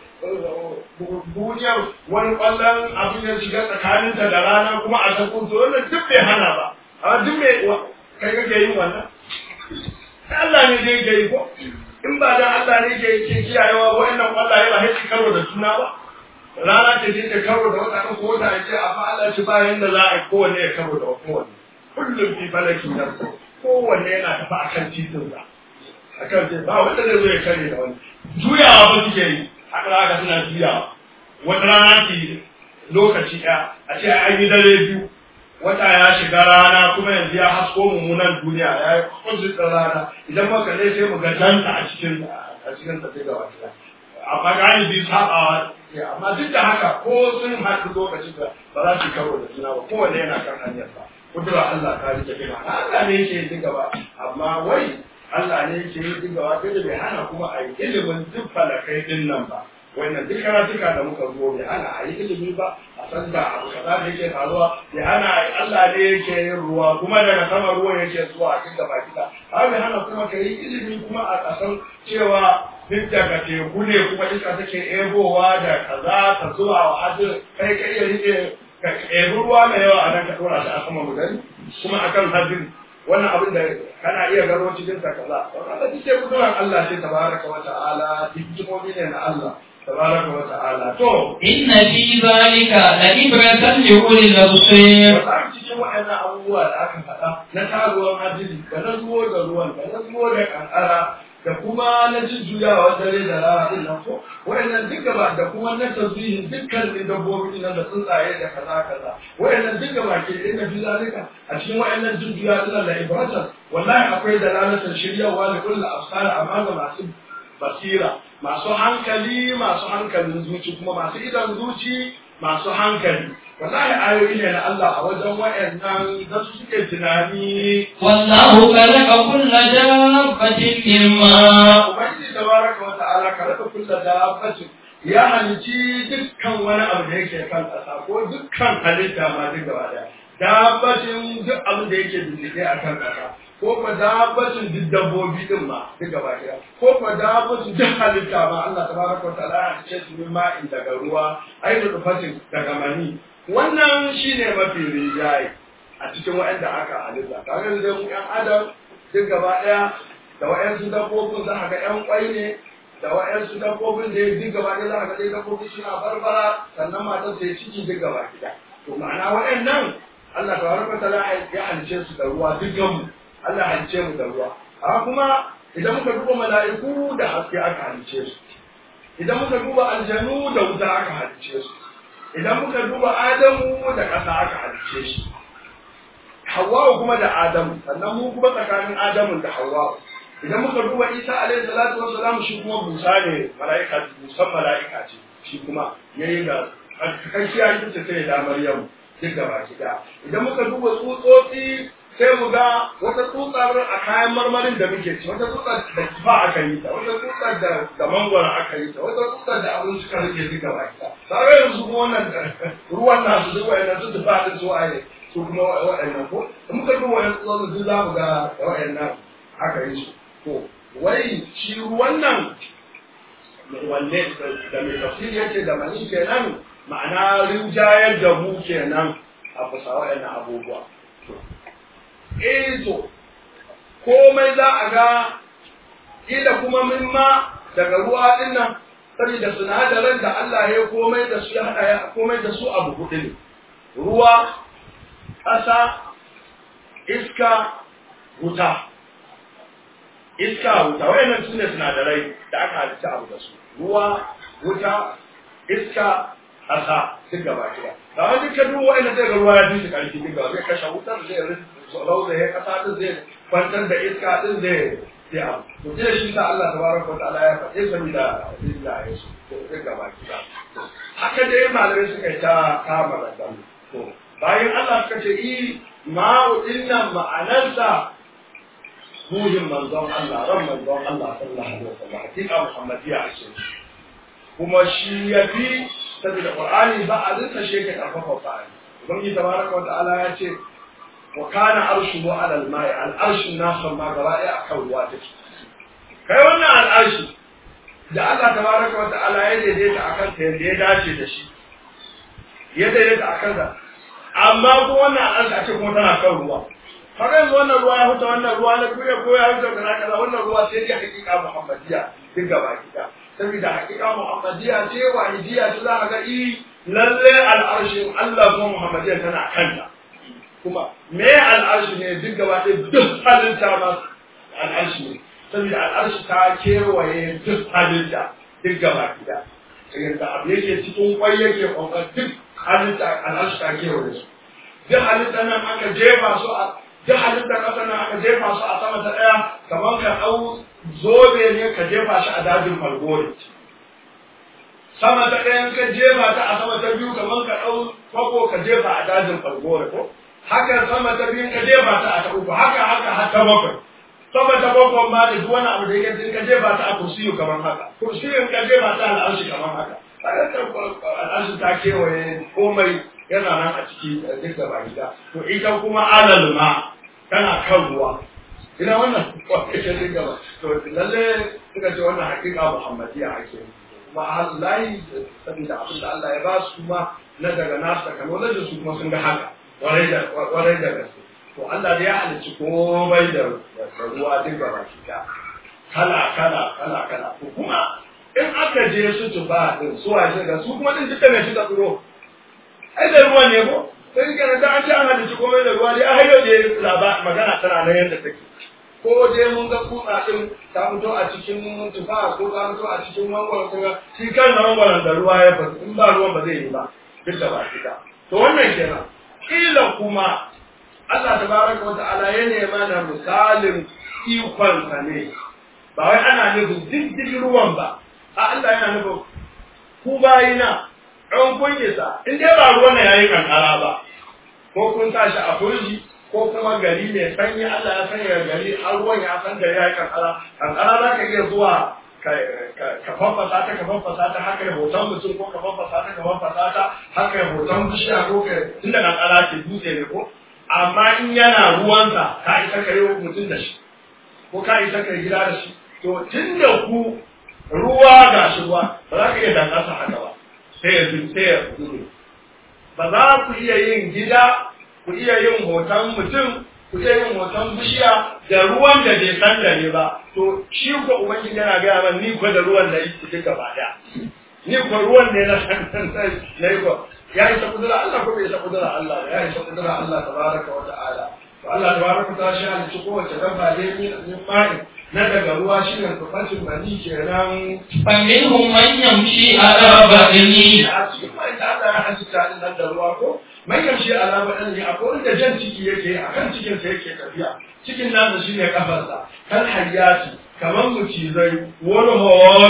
duniyar wani kwallon abin da shiga tsakaninta da rana kuma a ta kunto wannan duk bai hana ba amma duk mai kai kake yin wannan Allah ne zai ke yi ko in ba dan Allah ne ke ke kiyayewa wa'annan kwallaye ba sai karo da juna ba rana ce ce ta karo da wata ko wata ce amma Allah shi ba yanda za a yi kowanne ya karo da kowanne kullum fi falakin nafsu kowanne yana tafi akan titin sa akan titin ba wanda zai zo ya kare da wani juyawa ba suke yi haka haka suna juyawa wata rana ki lokaci ɗaya a ce an yi dare biyu wata ya shiga rana kuma yanzu ya hasko mummunan duniya ya yi kwanci rana idan muka ne sai mu ga danta a cikin a cikin ta sai gaba ɗaya amma galibi sabawa amma duk da haka ko sun haɗu lokacin da ba za su karo da juna ba kowanne yana kan hanyar sa kudura Allah ta rike kima Allah ne yake yin gaba amma wai Allah ne yake yin gaba sai da bai hana kuma a yi ilimin duk falakai din nan ba wannan duk karatuka da muka zo bai hana a yi ilimi ba a san da abu kaza da yake faruwa bai hana Allah ne yake yin ruwa kuma daga sama ruwan yake zuwa a cikin gaba kida har bai hana kuma ka yi ilimi kuma a kasan cewa duk daga teku ne kuma iska take ebowa da kaza ta zuwa wa hajjin kai kai ya rike ka ɗebi ruwa mai yawa a nan ka ɗora shi a sama gudani kuma akan hajjin wannan abin da kana iya gano cikin sa kaza wannan duk ke kudurar Allah ce tabaraka wa ta'ala hikimomi ne na Allah tabaraka wa ta'ala to inna fi zalika la ibratan li ulil absar wata cikin waɗannan abubuwa da aka faɗa na taruwan hajji da na zuwo da ruwan da na zuwo da kankara da kuma na jujjuyawa dare da rana din nan ko wayannan duka ba da kuma na tasbihin dukkan dabbobi nan da tsuntsaye da kaza kaza wayannan duka ba ke inda fi zalika a cikin wayannan jujjuya din da ibratan wallahi akwai dalalatan shiryawa da kullu afsar amma ga masu basira masu hankali masu hankalin zuci kuma masu idan zuci masu hankali wallahi ayoyi ne na Allah a wajen wayannan da su suke tunani wallahu khalaqa kulla dabbatin mimma ubangiji tabaraka wa ta'ala khalaqa kulla dabbatin ya halici dukkan wani abu da yake kan ƙasa ko dukkan halitta ma duk gaba daya dabbatin duk abin da yake bincike a kan ƙasa ko kuma dabbacin duk dabbobi din ma duk gaba daya ko kuma dabbacin duk halitta ma Allah tabaraka wa ta'ala ya halice su min ma'in daga ruwa ai da tufatin daga mani wannan shine mafi rinjaye a cikin waɗanda aka halitta kaga da mu ƴan adam duk gaba ɗaya da waɗansu dabbobin za ka ga ƴan ƙwai ne da waɗansu dabbobin da duk gaba ɗaya za ka ga dai dabbobin suna barbara sannan matar sai ciki duk gaba ɗaya to ma'ana waɗannan Allah tabaraka ta'ala ya halice su da ruwa dukkan mu Allah halice mu da ruwa amma kuma idan muka duba mala'iku da haske aka halice su idan muka duba aljanu da wuta aka halice su idan muka duba adamu da ƙasa aka halice shi Hawwa'u kuma da Adamu sannan mu kuma tsakanin Adamu da Hawwa'u idan muka duba Isa alaihi salatu wassalam shi kuma busa ne mala'ika busan mala'ika ce shi kuma yayi da kakkiya ita ce sai da Maryam duk gaba ɗaya idan muka duba tsutsotsi sai mu ga wata tsutsar a kayan marmarin da muke ci wata tsutsar da kifa aka yi ta wata tsutsar da da mangwara aka yi ta wata tsutsar da abin suka rike duka baki ta tare yanzu kuma wannan ruwan nasu duk wayannan su tufa din su waye su kuma wayannan ko da muka duba wayannan tsutsotsin duk za mu ga wayannan aka yi su to wai shi ruwan nan wanne da mai tafsiri yace da mani kenan ma'ana rinjayar da mu kenan a kusa wayannan abubuwa eh to komai za a ga ila kuma min ma daga ruwa din nan saboda sinadaran da Allah ya komai da su ya hada ya komai da su abu hudu ne ruwa ƙasa iska wuta iska wuta wayannan su ne sinadarai da aka halitta abu da su ruwa wuta iska ƙasa duk gaba ɗaya da wani duka duk wayannan zai ga ruwa ya dinga ƙarfi duk gaba zai kashe wutar zai rauda ya kasa din zai kwantar da iska din zai zai abu to sai shi sa Allah tabaraka wa ta'ala ya faɗe sani da illa ya su to sai gaba ki haka dai malamai suka yi ta kama da to bayan Allah suka ce i ma'u dinnan ma'anarsa ruhin manzon Allah ran manzon Allah sallallahu alaihi wasallam hakika muhammadiya a ce kuma shi ya fi saboda qur'ani ba a rinsa shi ke karfafa qur'ani ubangiji tabaraka wa ta'ala ya ce وكان عرشه على الماء العرش الناس ما قرأي أكون واتك kai wannan al'arshi da Allah tabaraka wa ta'ala ya daidaita akan ta yadda ya dace da shi ya daidaita akan ta amma ko wannan al'arshi a ce kuma tana kan ruwa kaga yanzu wannan ruwa ya huta wannan ruwa na kuya ko ya huta kaza kaza wannan ruwa sai ya hakika muhammadiya duk gaba kida saboda hakika muhammadiya ce wahidiya ce za ka ga i lalle al'arshin Allah ko muhammadiya tana kanta kuma me al'arshi ne duk gaba ɗaya duk halitta ma al'arshi ne saboda al'arshi ta kewaye duk halitta duk gaba gida yadda abu yake cikin kwai yake kwakwa duk halitta al'arshi ta kewaye su duk halitta nan aka jefa su a duk halitta ƙasa nan aka jefa su a sama ta ɗaya kamar ka ɗau zobe ne ka jefa shi a dajin falgore sama ta ɗayan ka jefa ta a sama ta biyu kamar ka ɗau kwako ka jefa a dajin falgore ko haka sama ta biyun ka jefa ta a ta uku haka haka har ta bakwai sama ta bakwai ma da duk wani abu da yake ka jefa ta a kursiyu kamar haka kursiyun ka jefa ta a al'arshi kamar haka al'arshi ta kewaye komai yana nan a ciki duk da baki da to ita kuma alal ma tana kan ruwa ina wannan kwakwai duk gaba to lalle suka ce wannan hakika muhammadiya ake kuma Allah saboda abin da Allah ya ba su kuma na daga nasu technology su kuma sun ga haka warai da gaske to Allah da ya halicci komai da ruwa duk da baki da kala kala kala kala to kuma in aka je su tuba din su waje ga su kuma din duka ne shi da tsoro ai da ruwa ne ko sai kana da an ci an halicci komai da ruwa dai a hayo da laba magana tana nan yadda take ko je mun ga kutsa din ta fito a cikin tufa ko ta fito a cikin mangwaro ko shi kan mangwaron da ruwa ya fito in ba ruwan ba zai yi ba duk da baki da to wannan kenan kila kuma Allah tabaraka wa ta'ala ya nema na misalin ikonsa ne ba wai ana nufin diddigin ruwan ba a Allah yana nufin ku bayina ɗan kun isa in dai ba ruwan na yayi kankara ba ko kun sa shi a firji ko kuma gari mai sanyi Allah ya sanya gari har ruwan ya san gari yayi kankara kankara za ka iya zuwa ka fafasa ta ka fafasa ta haka ya hoton mutum ko ka fafasa ta ka fafasa ta haka ya hoton bishiya ko ka tunda nan ala ke dutse ne ko amma in yana ruwansa ka isa ka yi mutum da shi ko ka isa ka yi gida da shi to tunda ku ruwa ga shi ruwa ba za ka iya dangasa haka ba sai ya sai ya gudu ba za ku iya yin gida ku iya yin hoton mutum ku iya yin hoton bishiya da ruwan da bai san da ne ba to shi ko ubangiji yana gaya man ni ko da ruwan da yake duka ba da ni ko ruwan ne na san na yi ko ya yi kudura Allah ko bai isa kudura Allah ya yi kudura Allah tabaraka wa ta'ala to Allah tabaraka wa ta'ala shi halicci kowace dabba dai min min ma'in na daga ruwa shi ne tufafin bani kenan فمنهم من يمشي على بطنه a cikin mai da Allah ya halitta din nan da ruwa ko mai yamshi alama ɗan ne akwai wanda jan ciki yake a kan cikinsa yake tafiya cikin nasa shi ne kafarsa kan hayyati kamar mucizai wani hawani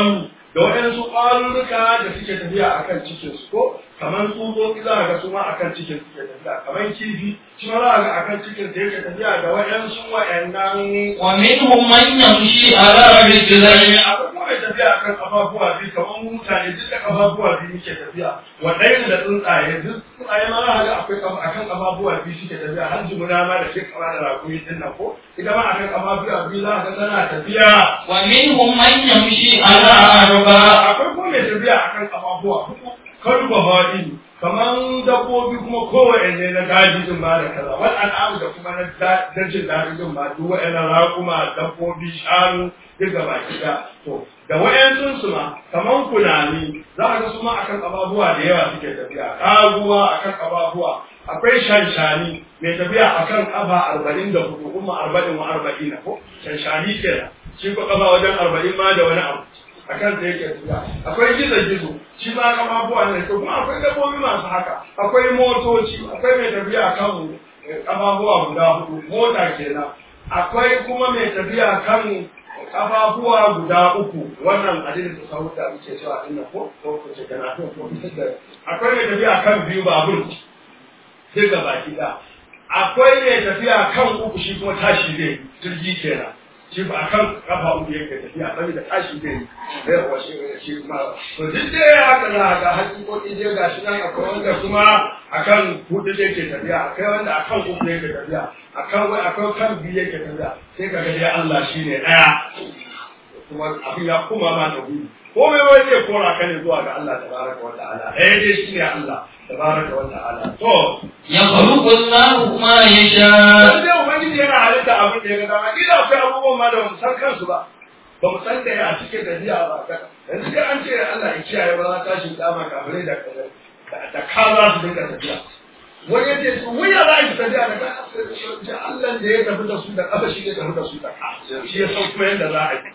da waɗansu ƙwarurruka da suke tafiya akan cikin su ko kamar tsutsotsi za a ga su ma akan cikin suke tafiya kamar kifi shi ma za a ga akan cikin da yake tafiya da waɗansu waɗannan ومنهم من يمشي على رجلين akwai kuma mai tafiya akan kafafuwa biyu kamar mutane duk da kafafuwa biyu muke tafiya waɗanda da tsuntsaye duk tsuntsaye ma za a ga akwai kafa- akan kafafuwa biyu suke tafiya har jimuna ma da ke kama da rakumi din nan ko ita ma akan kafafuwa biyu za a ga tana tafiya ومنهم من يمشي على أربع akwai kuma mai tafiya akan kafafuwa kalba haɗi kamar dabbobi kuma kowanne na daji din ma da kaza wal al'amu da kuma na da- na jin daɗi din ma duk wa'annan raƙuma dabbobi shanu duk gaba ɗaya to da wa'yansun su ma kamar kunami za a ga su ma akan ababuwa da yawa suke tafiya kaguwa akan ababuwa akwai shanshani mai tafiya akan kafa arba'in da hudu kuma arba'in wa arba'ina ko shanshani kenan shi ko kafa wajen arba'in ma da wani abu a kan da yake tafiya akwai gizo gizo shi ma kama abubuwa ne to kuma akwai dabbobi masu haka akwai motoci akwai mai tafiya kan kafafuwa guda hudu mota kenan akwai kuma mai tafiya kan kafafuwa guda uku wannan adilin da sahu da muke cewa din nan ko ko ko ce kana to ko da akwai mai tafiya kan biyu babur sai ga baki da akwai mai tafiya kan uku shi kuma tashi zai jirgi kenan shi ba kan kafa uku yake tafiya saboda tashi zai yi sai ya washe shi kuma to duk dai haka za ga hakikoki dai ga shi nan akwai wanda kuma akan hudu yake tafiya akwai wanda akan uku yake tafiya akan wai akwai kan biyu yake tafiya sai ka ga dai Allah shine daya kuma abin ya kuma ma da gudu komai wai zai kora ka ne zuwa ga Allah tabaraka wa ta'ala ɗaya dai shine Allah tabaraka wa ta'ala to يخلق الله ما dan يشاء dai ubangiji yana halitta abin da ya ga dama kila akwai abubuwan ma da ba mu san kansu ba ba mu san da ya cike da jiya ba yanzu dai an ce Allah ya kiyaye ba za ta shi dama kafirai da da ka za su dinga tafiya wani ya ce su wuya za a yi tafiya da ka ce Allah da ya tafi da su da kafa shi ya tafi da su da ka shi ya san kuma yadda za a yi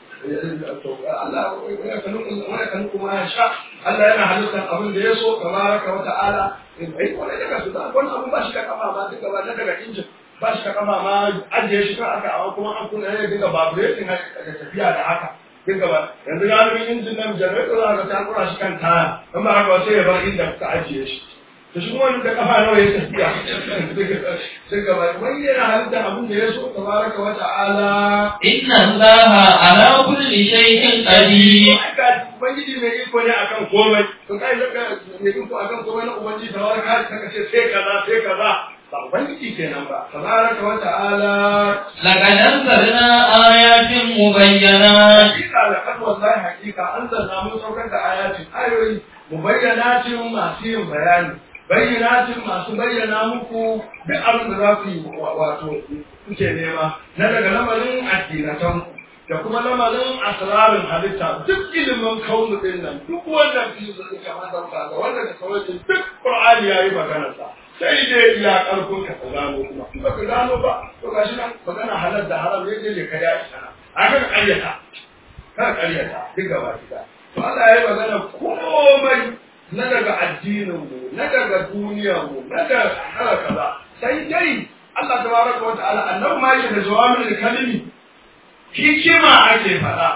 Allah ya kanu wani kanu kuma ya sha Allah yana halittar abin da ya so tabaraka wa ta'ala ai wani daga su da wani abin ba shi da kafa ma duka ba na daga injin ba shi da kafa ma ajiye shi kan aka amma kuma an kuna ya dinga vibrating da tafiya da haka dinga ba yanzu galibin injin nan generator za ka ta kura shi kan taya in ba haka ba sai ya bar inda ka ajiye shi to shi kuma da kafa nawa ya tafiya dinga ba wani yana halittar abin da ya so tabaraka wa ta'ala إن الله على كل شيء قدير haka ubangiji mai iko ne akan komai to kai zaka mai iko akan komai na ubangiji da wani kai saka ce sai kaza sai kaza ba ubangiji kenan ba tabaraka wa ta'ala لقد أنزلنا آيات مبينات hakika da kan wallahi hakika an zanna mun saukar da ayatin ayoyi mubayyanatin masu yin bayani bayyanatin masu bayyana muku duk abin da za ku yi wato kuke nema na daga lamarin addinatan da kuma lamarin asrarin halitta duk ilimin kaunu din nan duk wannan fi da suka masa ba ga wanda da sauran duk qur'ani yayi maganar sa sai dai iya karfin ka ka gano kuma in baka gano ba to gashi nan magana halal da haram ne dai ka ya isa akan ƙaryata kan ƙaryata duk gaba gida to Allah ya yi magana komai na daga addinin mu na daga duniyar mu na daga haka kaza sai dai Allah tabaraka wa ta'ala annabi ma yake da jawabin kalimi hikima ake faɗa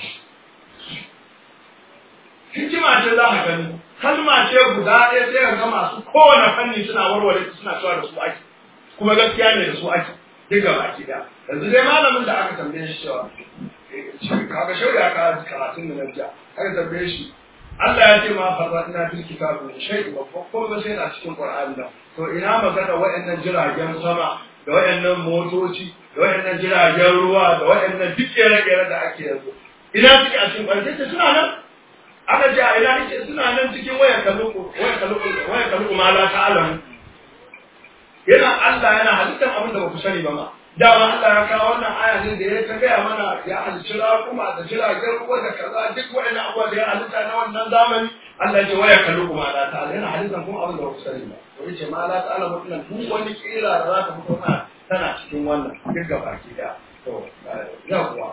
hikima ce za ka gani kalma ce guda ɗaya sai ka ga masu kowane fanni suna warware suna cewa da su ake kuma gaskiya ne da su ake duk gaba gida yanzu dai malamin da aka tambaye shi cewa kaga shauya ka karatun da nan jiya aka tambaye shi Allah ya ce ma farza ina fil kitabu shay'un babban ko ba sai na cikin Qur'ani da to ina magana waɗannan jiragen sama da waɗannan motoci da waɗannan jiragen ruwa da waɗannan duk kere-kere da ake yanzu ina suke a cikin Qur'ani sai suna nan aka ce a ina yake suna nan cikin wayar kaluku wayar kaluku wayar kaluku ma la ta'lamu yana Allah yana halittar abin da ba ku sani ba ma dama Allah ya kawo wannan aya ne da ya ta gaya mana ya halicci raƙuma da jiragen ruwa da kaza duk wa'annan abubuwa da ya halitta na wannan zamani Allah ya ce waya kallu kuma la ta'ala yana halittar kuma abin da ba ku sani ba to yace ma la ta'ala mutunan duk wani kira da za ta fito na tana cikin wannan duk gaba ki da to yawwa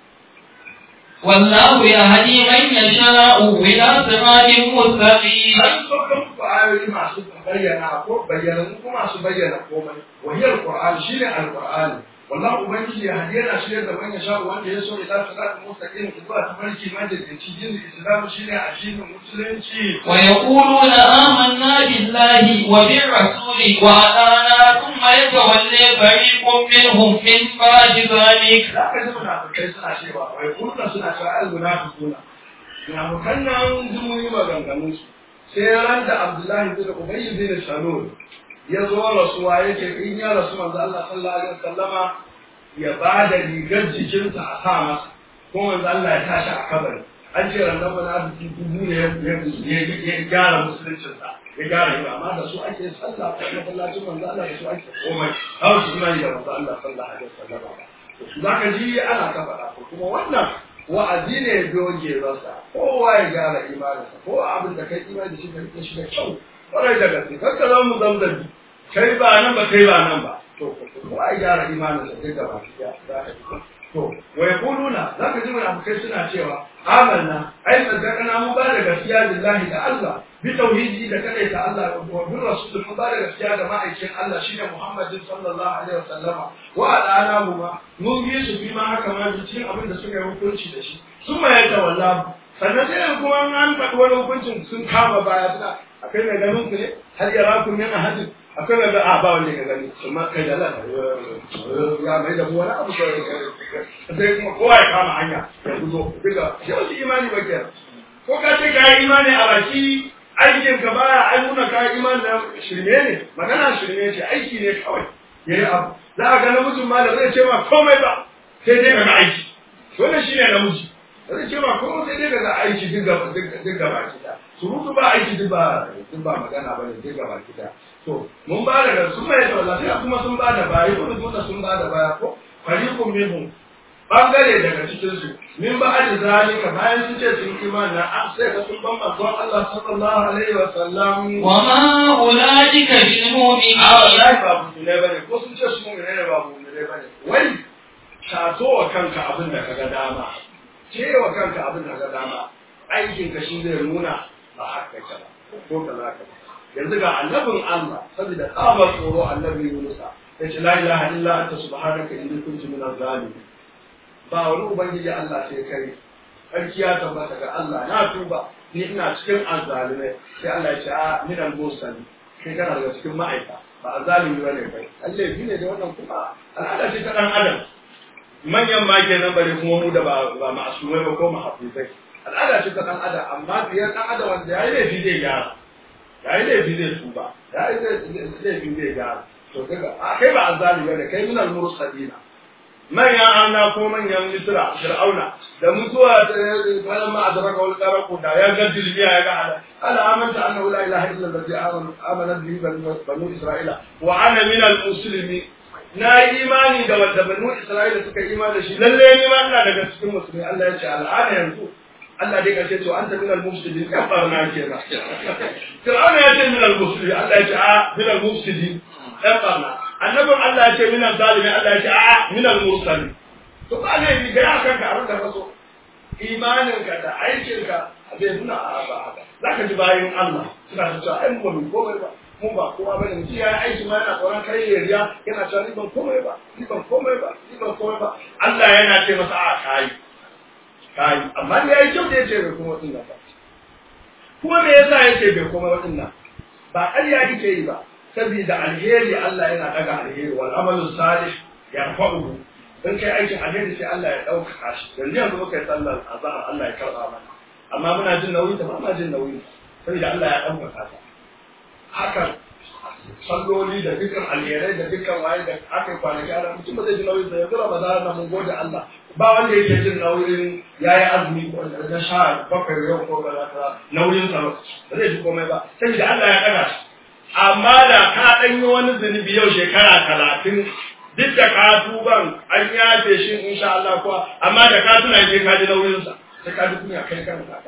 والله يهدي من يشاء إلى صراط مستقيم an sauka muku ayoyi masu bayyana ko bayyana ko masu bayyana komai wahiyar qur'ani shine alqur'ani wallahi ubangiji ya hadiya na shirya da manyan sha wanda ya so ila salatin mustaqim zuwa tafarki ma da cikin islam shine addinin musulunci ويقولون آمنا بالله وبالرسول وأطعنا ثم يتولى فريق منهم من بعد ذلك za ka ji munafikai suna cewa wai kurna suna cewa al munafiquna munafikan nan sun yi maganganun su sai ran da Abdullahi bin Ubay bin Salul ya zo rasuwa yake in ya rasu manzo Allah sallallahu alaihi wasallama ya ba da rigar jikinsa a sa masa ko manzo Allah ya tashi a kabari an ce ran nan munafiki dubu ne ya ya gyara musuluncinsa ya gyara yi amma da su ake sallah ko masallacin manzo Allah da su ake komai har su mai da manzo Allah sallallahu alaihi wasallama za ka ji ana ta faɗa ko kuma wannan wa'azi ne doge rasa kowa ya gyara imaninsa ko abin da kai imani da shi ka rike shi da kyau kwarai da gaske kar ka zama zamzabi kai ba nan ba kai ba nan ba to kowa ya gyara imaninsa duk gaba ɗaya za ka ji to wa yaquluna za ka ji munafikai suna cewa amanna ai saddaqana mu ba da gaskiya billahi da Allah bi tauhidi da kadai ta Allah wa bi rasul mu ba da gaskiya da ma'aikin Allah shine Muhammadin sallallahu alaihi wasallama wa adana mu ma mun yi su bi ma haka ma cikin abin da suka yi hukunci da shi sun ma ya tawalla sannan sai kuma an faɗi wani hukuncin sun kama baya suna akai mai ganin ku ne har yara kun yana hadin akwai mai a ba wanda ya gani amma kai da lana ya mai da wani abu sai kuma kowa ya kama hanya ya guzo duka shi wasu imani ba ke ko ka ce ka yi imani a baki aikin ka baya ai nuna ka yi imani na shirme ne magana shirme ce aiki ne kawai ya yi abu za a ga namijin ma da zai ce ma komai ba sai dai ga aiki wannan shi ne namiji da zai ce ma komai sai dai ga aiki duk gaba duk gaba kita surutu ba aiki duk ba duk ba magana ba ne duk gaba kita to mun ba da sun mai da lafiya kuma sun ba da baya ko duk sun ba da baya ko fariqun minhum bangare daga cikin su min ba da zalika bayan sun ce sun imani na an sai ka sun ban manzon Allah sallallahu alaihi wa sallam وما أولئك بالمؤمنين a wallahi ba mu ne bane ko sun ce su mu ne ba mu ne bane wai taso wa kanka abin da kaga dama ce wa kanka abin da kaga dama aikin ka shi zai nuna ba haka ka ba ko kaza ka ba yanzu ga annabin Allah saboda tsabar tsoro annabi Yunus ya ce la ilaha illa anta subhanaka inni kuntu minaz zalimin ba wani ubangiji Allah sai kai sarki ya tabbata ga Allah na tuba ni ina cikin azzalimai sai Allah ya ce a min al-mursali kai kana daga cikin ma'aika ba azzalimi bane kai Allah shi ne da wannan kuma al'ada ce ta dan adam manyan ma kenan bare kuma mu da ba ba ma'asumai ba ko mahafizai al'ada ce ta dan adam amma biyar dan adam wanda yayi laifi zai gyara ya yi laifi zai tuba ya yi laifi zai gyara to kaga a kai ba azzali bane kai minal mursalina manyan anna ko manyan misra fir'auna da mutuwa ta falan ma adraka wal qaraqu da ya ga dilbiya ya ga ala ala amanta annahu la ilaha illa allazi amana bihi banu isra'ila wa ana minal muslimin na yi imani da wanda banu isra'ila suka yi imani da shi lalle ni ma ina daga cikin musulmi Allah ya ce al'ada yanzu Allah dai kace to anta minal mufsidin kan barna kenan Fir'auna ya ce minal mufsidin Allah ya ce a minal mufsidin dan barna annabin Allah ya ce minal zalimi Allah ya ce a minal mursalin to ba ne bi ga kanka abin da kaso imanin ka da aikin ka bai nuna a ba haka zaka ji bayin Allah suna cewa ai mu ba komai ba mu ba kowa bane mutum ya aiki ma yana tsoron kai ya riya yana cewa ni ban komai ba ni ban komai ba ni ban komai ba Allah yana ce masa a kai kai amma da yayi kyau da yace bai kuma wadin nan ba kuma me yasa yace bai kuma wadin nan ba ƙarya kike yi ba saboda alheri Allah yana daga alheri wal amalu salih yarfa'uhu in kai aikin alheri sai Allah ya dauka shi yanzu yanzu muka yi sallar azhar Allah ya karba mana amma muna jin nauyi ta ba ma jin nauyi saboda Allah ya dauka ta hakan salloli da dukkan alherai da dukkan waye da aka yi kwanaki ana mutum ba zai ji nauyin sa yanzu Ramadan na mun gode Allah ba wanda yake jin nauyin yayi azumi ko da sha bakwai yau ko kaza kaza nauyin sa ba zai ji komai ba saboda Allah ya daga shi amma da ka dan yi wani zunubi yau shekara talatin duk da ka tuban an yafe shi insha Allah kuwa amma da ka tuna je ka ji nauyin sa sai ka ji kunya kai kan ka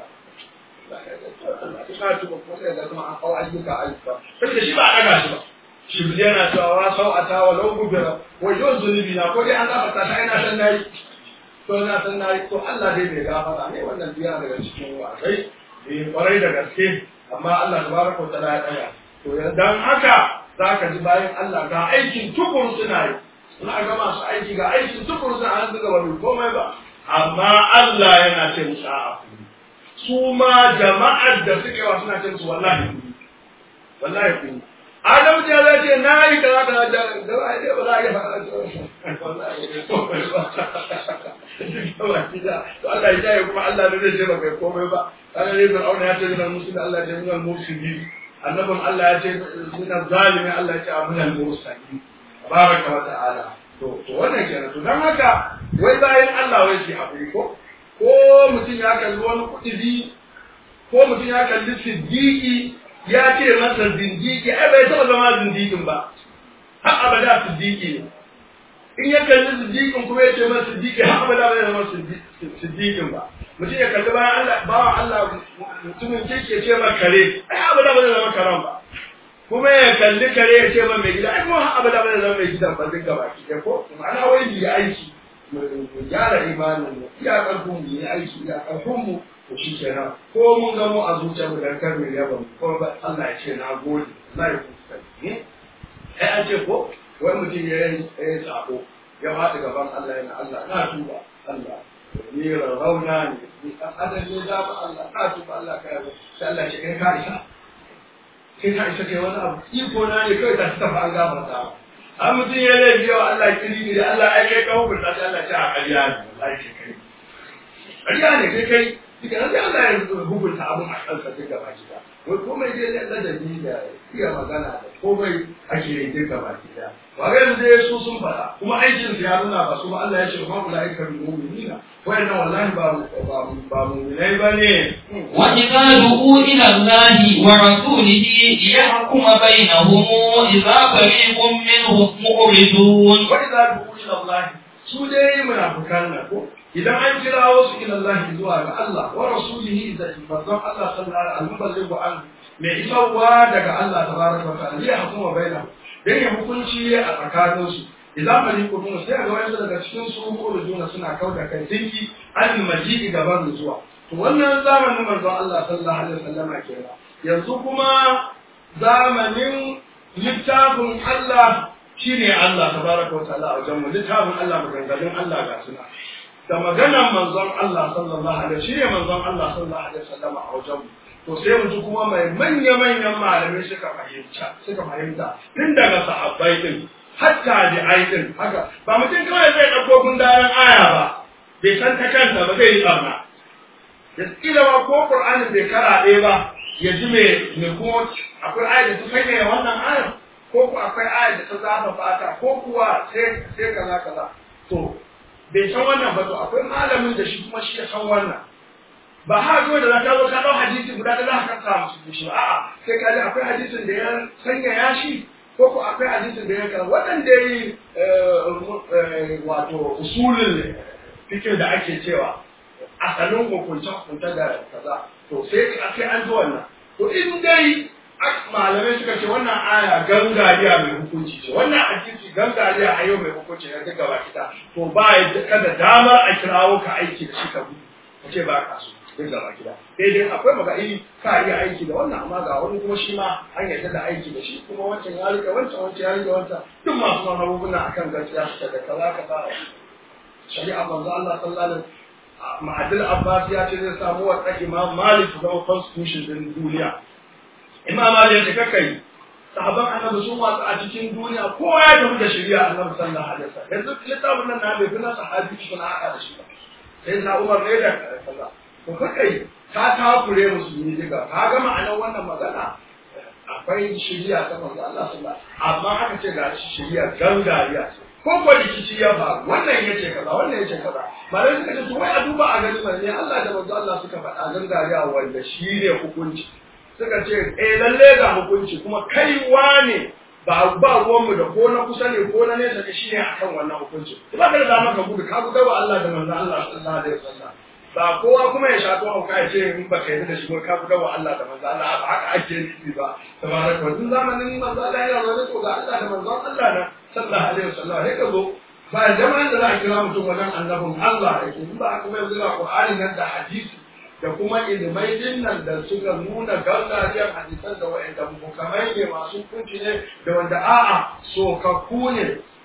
ka tuba kuma sai da kuma an kawo ayyuka ayyuka saboda shi ba a daga shi ba shi yana cewa wa sau a tawa lau gubira wajen zunubi na ko dai an gafarta ta yana san nayi to na san nayi to Allah dai bai gafara ne wannan biya daga cikin wasai bai kwarai da gaske amma Allah tabaraka wa ta'ala ya tsaya to dan haka zaka ji bayan Allah ga aikin tukun suna yi na ga masu aiki ga aikin tukuru sun an zuga wani komai ba amma Allah yana ce musu a'a su ma jama'ar da suke wa suna ce musu wallahi ku wallahi ku Adamu ya zai ce na yi kaza kaza da da ba dai ba za a yi faɗa wallahi komai ba to Allah ya jaye kuma Allah da zai ce ba kai komai ba kana ne bin auna ya ce min musulmi Allah ya ce min musulmi annabin Allah ya ce min zalimi Allah ya ce min al-mursalin baraka wa ta'ala to to wannan kenan to dan haka wai bayan Allah wai shi hakuri ko ko mutum ya kalli wani kudi ko mutum ya kalli siddiqi ya ce masa zindiki ai bai taba zama zindikin ba har abada siddiqi ne in ya kalli siddiqin kuma ya ce masa siddiqi har abada bai zama siddiqin ba mutum ya kalli bayan Allah bawan Allah mutumin kirki ya ce ma kare ai abada bai zama karan ba kuma ya kalli kare ya ce ma mai gida ai kuma har abada bai zama mai gidan ba duk gaba ki ko ma'ana wai yi aiki mu gyara imanin mu iya karfin mu yi aiki iya karfin mu to shi kenan ko mun ga mu a zuciyar mu dan kar mu yaba mu ko ba Allah ya ce na gode Allah ya kusa ni ai an ce ko wai mutum ya yi ya sako ya faɗi gaban Allah yana Allah na tuba Allah ni rauna ne ni dan adam ne da ba Allah na tuba Allah ka yaba sai Allah ya ce kai ka isa kai ka isa kai wani abu iko na ne kai ta tafi an gafarta an mutum ya laifi yawa Allah kiri ne da Allah ai kai ka hukunta sai Allah ya ce a ƙarya ne wallahi kai ƙarya ne kai kai duka nan sai Allah ya hukunta abin a kansa duk gaba gida wai komai dai na ladabi da iya magana da komai ake yi duk gaba gida ba ga yanzu dai su sun faɗa kuma aikin su ya nuna ba su ba Allah ya ce ma ulaika bil mu'minina wayannan wallahi ba ba ba mu'minai bane وإذا دعوا إلى الله ورسوله ليحكم بينهم إذا فريق منهم معرضون wa idza du'u ila Allah su dai munafikan nan ko idan an kirawo su ila Allah zuwa ga Allah wa rasulihi da manzon Allah sallallahu alaihi wasallam an mai isarwa daga Allah tabaraka wa ta'ala ya hukuma baina dan ya hukunci a tsakanin su idan maliku dun sai ga wayansu daga cikin su ko juna suna kauda kan dinki an majidi gaban zuwa to wannan zamanin manzon Allah sallallahu alaihi wasallam kenan yanzu kuma zamanin littafin Allah shine Allah tabaraka wa ta'ala a wajen mu littafin Allah maganganun Allah ga suna da maganar manzon Allah sallallahu alaihi shi ne manzon Allah sallallahu alaihi wasallam a wajen mu to sai mu ji kuma mai manya manyan malamai suka fahimta suka fahimta tun daga sahabbai din hatta da aikin haka ba mutum kawai zai dauko gundaran aya ba bai san ta kanta ba zai yi tsarna ya tsira ba ko Qur'anin bai karaɗe ba ya ji me me kuma akwai aya da ta sanya wannan ayar ko ku akwai aya da ta zafa fata ko kuwa sai sai kaza kaza to bai san wannan ba to akwai malamin da shi kuma shi ya san wannan ba ha zo da zaka zo ka dau hadisi guda da zaka sa musu shi a'a sai ka ji akwai hadisin da ya sanya ya shi ko ko akwai hadisin da ya kara waɗanda yi wato usulul fikir da ake cewa asalin hukunce hukunce da kaza to sai sai an zo wannan to in dai malamai suka ce wannan aya gangariya mai hukunci ce wannan hadisi gangariya a yau mai hukunci ne duka ba kita to ba ya kada damar a kirawo ka aiki da shi ka gudu ka ce ba ka so duk gaba gida sai dai akwai magani ka iya aiki da wannan amma ga wani kuma shi ma an yarda da aiki da shi kuma wancan ya rike wancan wancan ya rike wancan duk masu mamagunguna akan gaskiya suka da kaza kaza shari'a manzo Allah sallallahu alaihi wasallam ma'adil Abbas ya ce zai samu wa Imam Malik zama constitution din duniya imam Ali ya ce kakai sahaban annabi su masu a cikin duniya kowa ya tafi da shari'a annabi sallallahu alaihi wasallam yanzu littafin nan na bai fi na sahabi cikin haka da shi ba sai na Umar ne da kaza to kakai ka takure musulmi diga ka ga ma'anar wannan magana akwai shari'a ta manzo Allah sallallahu amma aka ce ga shari'a gangariya ce ko ko rikici ya faru wannan yace kaza wannan yace kaza malai suka ce to wai a duba a gani ne Allah da manzo Allah suka faɗa gangariya wanda shi ne hukunci suka ce eh lalle ga hukunci kuma kaiwa ne ba ba ruwanmu da ko na kusa ne ko na nesa da shi ne akan wannan hukunci ba ka da dama ka gudu ka gudu wa Allah da manzo Allah sallallahu alaihi wasallam ba kowa kuma ya shato hauka ya ce in ba ka yi da shi ko ka gudu wa Allah da manzo Allah ba haka ake nufi ba tabaraka wa tun zamanin manzo Allah yana zaune to ga Allah da manzo Allah na sallallahu alaihi wasallam sai ka zo ba jama'an da za a kira mutum wajen annabin Allah yake in ba kuma yanzu ga Qur'ani nan da hadisi da kuma ilimai dinnan da suka nuna gargajiyar hadisan da wa'anda mukamai ne masu kunci ne da wanda a'a sokakku ne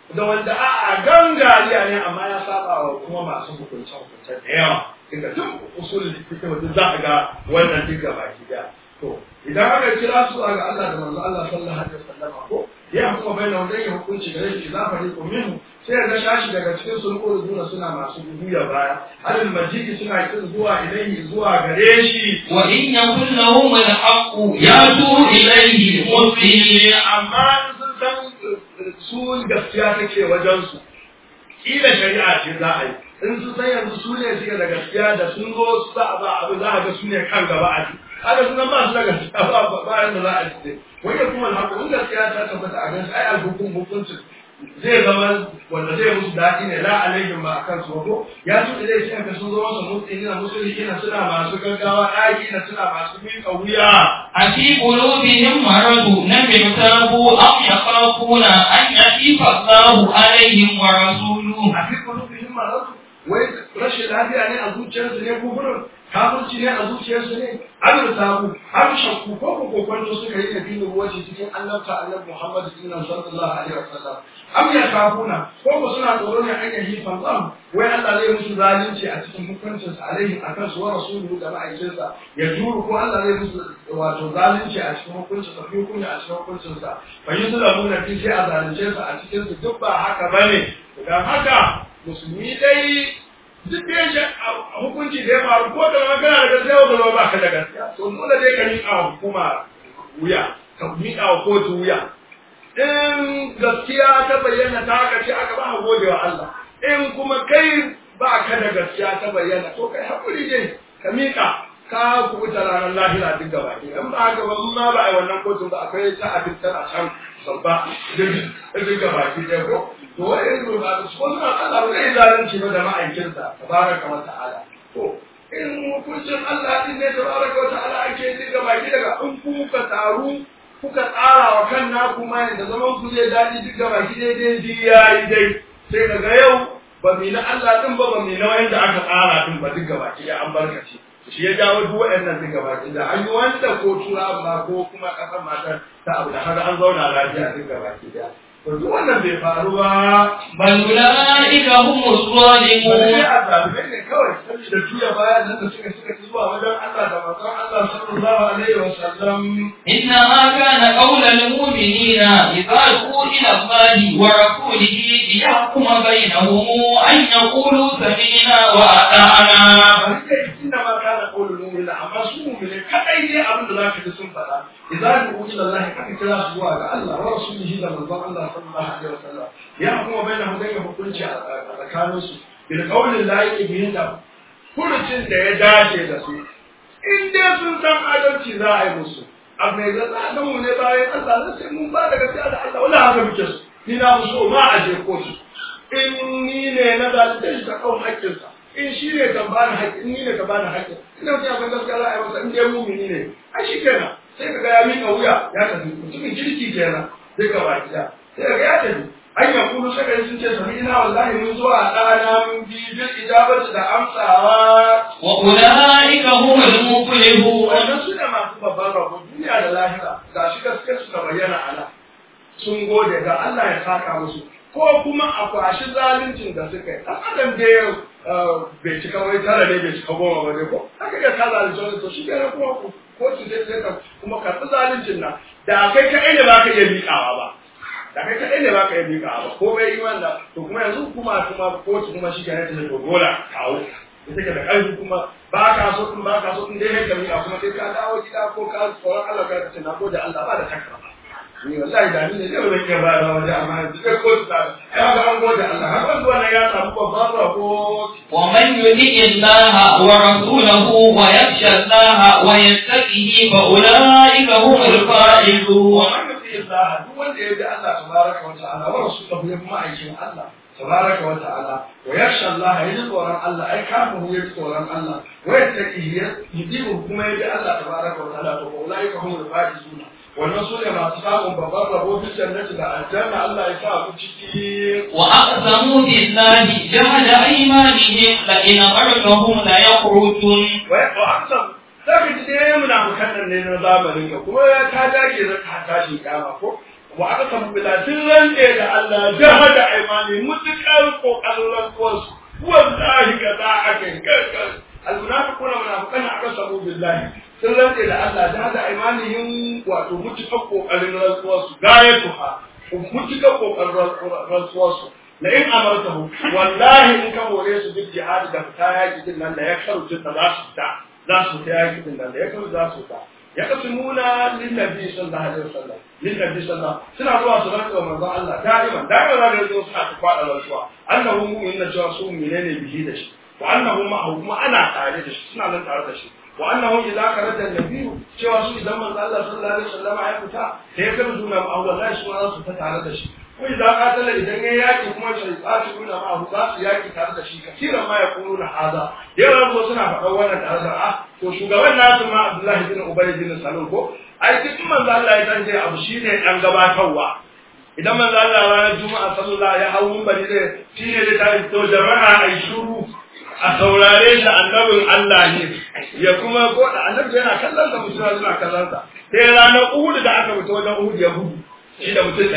da wanda a gangariya ne amma ya saba wa kuma masu hukunce hukunce da yawa daga duk usul fiqh duk za a ga wannan duk gaba ki da to idan aka kira su ga Allah da manzo Allah sallallahu alaihi wasallam ko ya kuma bayyana wanda ya hukunci da yake za fari ko minhu sai ga shashi daga cikin sun ko zuwa suna masu guduya baya alal majidi suna kin zuwa ilaihi zuwa gare shi wa in yakun lahum al-haqq yatu ilayhi muslimin amma sun san su gaskiya take wajen su kila shari'a ce za a yi in su san yanzu su ne suke da gaskiya da sun zo su za a ba abu za a ga su ne kan gaba a ci haka sunan ba su da gaskiya ba ba yanda za a ci wanda kuma alhaku in gaskiya ta tabbata a gansu ai alhukum hukuncin zai zama wanda zai musu daɗi ne la alaihim ba akan su ko ya su da shi aka sun zo masa mutsi na musulmi na suna masu gaggawa ɗaki na suna masu miƙa wuya أفي قلوبهم مرض لم يرتابوا أم يخافون أن يخيف الله عليهم ورسوله a fi kulubihim maradu wai rashin lafiya ne a zuciyarsu ne ko gurin kafirci ne a zuciyarsu ne an samu har shakku ko ko kokonto suka yi da dinin wace cikin annabta annabi Muhammad sallallahu alaihi wasallam am ya kafuna ko ko suna tsoro ne an yi fanzam wai Allah zai musu zalunci a cikin hukuncin sa alaihi akan su wa rasuluhu da ma'aikinsa ya juru ko Allah zai musu wato zalunci a cikin hukuncin sa fi hukunci a cikin hukuncin sa fa yuzlamuna fi sai a zalunce su a cikin su duk ba haka bane dan haka musulmi dai duk da yake hukunci da ya faru ko da magana da gaskiya ko da ba ka da gaskiya to dole dai ka miƙa wa hukuma wuya ka miƙa wa kotu wuya in gaskiya ta bayyana ta haka ce aka ba gode wa Allah in kuma kai ba ka da gaskiya ta bayyana to kai hakuri dai ka miƙa ka kubuta ranar lahira duk gaba ɗaya in ba haka ba ma ba a yi wannan kotun ba akwai ta abin tana can babba duk gaba ɗaya ko to wai yanzu ba su ko suna Allah ba zai zalunci ba da ma'aikinsa tabaraka wa ta'ala to in hukuncin Allah din ne tabaraka wa ta'ala ake yi ga baki daga in kuka taru kuka tsara wa kan naku ma da zaman ku zai daɗi duk ga baki daidai ji yayi dai sai daga yau ba mi na Allah din ba ba mi na wanda aka tsara din ba duk ga baki da an barkace shi ya jawo duk waɗannan duk ga baki da an yi wanda ko tura ba ko kuma ƙasar matar ta abu da haka an zauna lafiya duk ga baki da to duk wannan bai faru ba بل أولئك هم wani الظالمون a zalimai ne kawai saboda juya baya nan da suka suka ci zuwa wajen Allah da manzon Allah sallallahu alaihi wa sallam إنما كان قول المؤمنين إذا دعوا إلى الله ورسوله ليحكم بينهم أن يقولوا سمعنا وأطعنا bari dai inda ma kana qaulul mu'minin amma su mu'mini kadai ne abin da zaka ji sun faɗa idan du'u ila Allah aka kira su zuwa ga Allah wa rasulihi da manzon Allah sallallahu alaihi wa sallam ya kuma bayyana hudan ya hukunci a tsakanin su bil qawli la yaqbihin da furucin da ya dace da su in dai sun san adalci za a yi musu abu mai zan da mu ne bayan Allah na sai mun ba da gaskiya da Allah wala haka muke su ni na mu so ma a je kotu in ni ne na zalunce shi ta kawo haƙƙinsa in shi ne kan bani haƙƙi in ni ne ka bani haƙƙi ina mutum abin gaskiya za a yi masa in dai mumini ne a shi kenan sai ka ga ya miƙa wuya ya tafi mutumin kirki kenan sai ka ba gida sai ka ga ya tafi an ya kulu sai ka sun ce sami ina wallahi mun zuwa ɗana mun bi bil ijabati da amsawa وأولئك هم المفلحون wannan su ne masu babban rabo duniya da lahira ga shi gaskiyar su da bayyana ana sun gode ga Allah ya saka musu ko kuma a kwashi zaluncin da suka yi ɗan adam da ya bai cika wai tara ne bai cika goma ba ne ko haka ga ka zalunci wani to shi ke kuma ko su sai sai ka kuma karɓi zaluncin nan da kai kaɗai ne ba ka iya miƙawa ba da kai kaɗai ne ba ka iya miƙawa ba ko bai yi wanda to kuma yanzu kuma kuma kotu kuma shi ke ne ta to dole kawo da take da ƙarfi kuma ba ka so in ba ka so in dai haka miƙa kuma sai ka dawo gida ko ka tsoron Allah ka ce na gode Allah ba da takara ni wallahi da ni ne zai zan iya ba da waje amma yanzu kai ko ta ai ga an gode Allah har wanda wannan ya samu babban rabo ومن يطع الله ورسوله ويخشى الله ويتقه فأولئك هم الفائزون ومن يطيع الله duk wanda ya bi Allah tabaraka wa ta'ala wa rasulahu ya kuma aikin Allah tabaraka wa ta'ala wa yakhsha Allah ya ji tsoron Allah ai kafin ya ji tsoron Allah wa yattaqihi ya yi kuma ya bi Allah tabaraka wa ta'ala to ulaika humul faizuna wannan su ne masu samun babban rabo fi jannati da aljanna Allah ya sa ku ciki وأقسموا بالله جهد أيمانهم لئن أرجهم ليخرجون wa amsam zaka ji dai munafikan nan ne na zamanin ka kuma ya ta dage za ta tashi kama ko wa aka samu bila sun rantse da Allah jaha da aimani mutukar kokarin rantsuwarsu wallahi ka za a kai kankan almunafiquna munafiqana aka samu billahi sun rantse da Allah jaha da aimanihim wato mutukar kokarin rantsuwarsu gayatuha mutukar kokarin rantsuwarsu la in amartahu wallahi in ka more su duk jihadi da fita yaki din nan da ya karu da za su fita za su fita yaki din nan da ya karu za su fita ya kasimuna linnabi sallallahu alaihi wasallam linnabi sallallahu suna zuwa su rantsa wa manzon Allah da'iman da'iman za ka zo suna ta kwada rantsuwa annahu mu'minna cewa su menene bihi da shi wa annahu ma'ahu kuma ana tare da shi suna nan tare da shi wa annahu idza kharaja an-nabiy cewa su idan manzon Allah sallallahu alaihi wasallam ya fita sai ya karu suna ma'ahu wallahi su za su ta tare da shi ko idza qatala idan ya yaki kuma sai tsati nuna ma'ahu za su yaki tare da shi kasiran ma yaquluna hada da yawa zo suna faɗa wannan tare da ah to shugaban nasu ma Abdullahi bin Ubay bin Salul ko ai duk manzo Allah ya tanje abu shine dan gabatarwa idan manzo Allah ranar Juma'a sallallahu ya hawo bari ne shine da tayi to jama'a ai shuru a saurare shi annabin Allah ne ya kuma ko da annabi yana kallon sa mutum yana kallon sa sai ranar Uhud da aka fito wajen Uhud ya gudu shi da mutum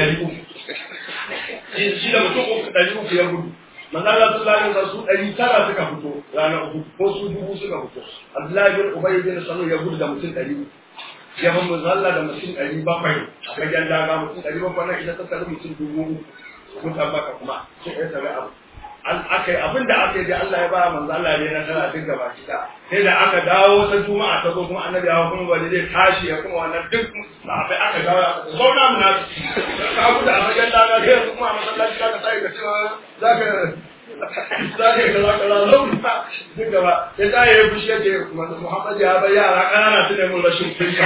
300 shi da mutum 300 ya gudu manzo Allah sallallahu alaihi wasallam su ɗari tara suka fito ranar uku ko su dubu suka fito Abdullahi bin Ubay bin Salul ya gudu da mutum ɗari ya ban manzo Allah da mutum ɗari bakwai a fagen daga mutum ɗari bakwai na idan ta tsari mutum dubu mutan baka kuma sai ya tsare abu an akai abin da aka yi da Allah ya ba manzo Allah ne na tara duk gaba kida sai da aka dawo ta juma'a ta zo kuma annabi ya kuma bari zai tashi ya kuma wannan duk sahabbai aka dawo aka zauna mu na ka gudu a fagen daga sai kuma a masallaci ka sai ka cewa zaka zaka ka zaka la zauna duk gaba sai ta yi fushi yake Muhammad ya bar yara kanana su ne mun rashin kunya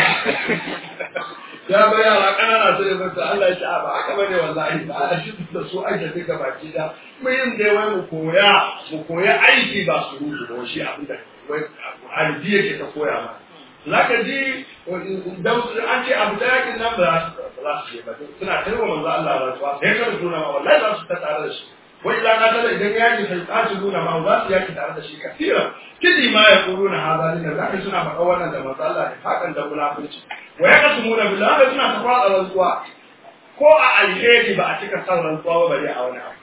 ya bar yara kanana su ne mun Allah ya ce ba haka bane wallahi ba a shi da su aike duka baki da mu yin dai wai mu koya mu koya aiki ba su rubu ba shi abin da wai alji yake ta koya ma zaka ji dan an ce abu da yakin nan ba za su je ba suna tarwa manzo Allah rantsuwa sai ka tuna ma wallahi za su ta tare da shi wai idan ka tada idan yaki sai ka ci nuna ma za su yaki tare da shi kafira kidi ma ya kuruna hazali da zaka suna faɗa wannan da manzo Allah ne hakan da munafurci wa yaqsimuna billahi suna ta fara rantsuwa ko a alheri ba a cika san rantsuwa ba bare a wani abu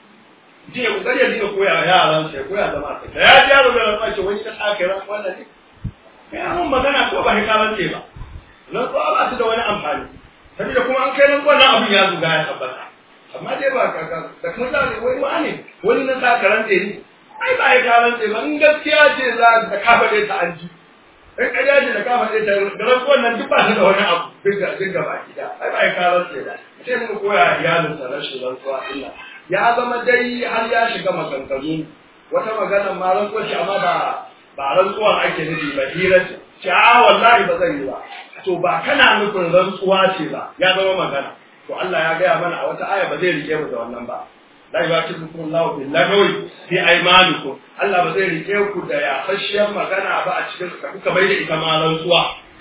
je ku gari ya dinga koya yaran sai koya zama sai ya ji yaro da rantsuwa ce wani ka sake rantsuwa ne kai an magana ko ba hikaran ce ba rantsuwa ba su da wani amfani saboda kuma an kai rantsuwa nan abin ya zuga ya tabbata amma dai ba ka da kuma da wai wani wani na sa karante ne ai ba ya karante ba in gaskiya ce za ka kafa ta an ji in ƙarya ce da kafa ɗaya ta garan wannan duk ba ta da wani abu duk da duk gaba gida ai ba ya karar ce ba sai mun koya iyalin sa rashin rantsuwa illa ya zama dai har ya shiga maganganu wata magana ma rantsuwa ce amma ba ba rantsuwa ake nufi ba hira ce ce a wallahi ba zan yi ba to ba kana nufin rantsuwa ce ba ya zama magana to Allah ya gaya mana a wata aya ba zai rike mu da wannan ba la yu'akibukum Allahu bil lagwi fi aymanikum Allah ba zai rike ku da yafashiyar magana ba a cikin ka kuka bai da ita ma rantsuwa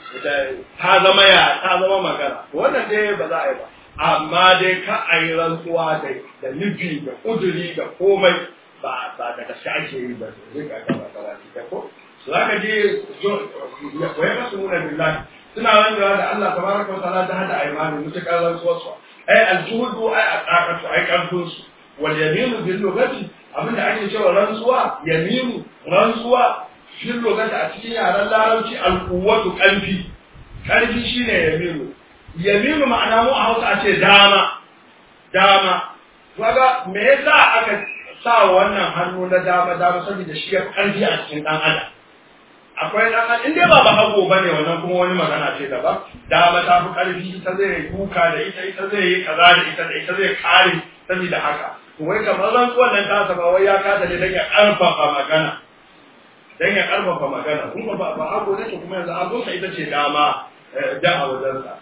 ta zama ya ta zama magana wannan dai ba za a yi ba amma dai ka a yi rantsuwa da da nufi da kuduri da komai ba ba da gaske ake yi ba zai ka gaba gaba da ko su zaka je ya koyi kasu nuna billahi suna rantsuwa da Allah tabaraka wa ta'ala ta hada aymanu mutakar rantsuwar su ai aljuhudu ai aqaqatu ai karfin su wal yaminu bil lugati abinda ake cewa rantsuwa yaminu rantsuwa fil lugati a cikin yaren larabci al quwwatu qalbi qalbi shine yaminu yaminu ma'ana mu a Hausa a ce dama dama kaga me yasa aka sa wannan hannu na dama dama saboda shi ya karfi a cikin dan adam akwai dan adam inda ba ba hago bane wannan kuma wani magana ce daban dama ta fi karfi ita zai kuka da ita ita zai yi kaza da ita da ita zai kare saboda haka to wai kamar rantsuwan nan ta saba wai ya kasa ne dan ya karfafa magana dan ya karfafa magana kun ba ba hago ne to kuma yanzu hago sai ita ce dama da a wajensa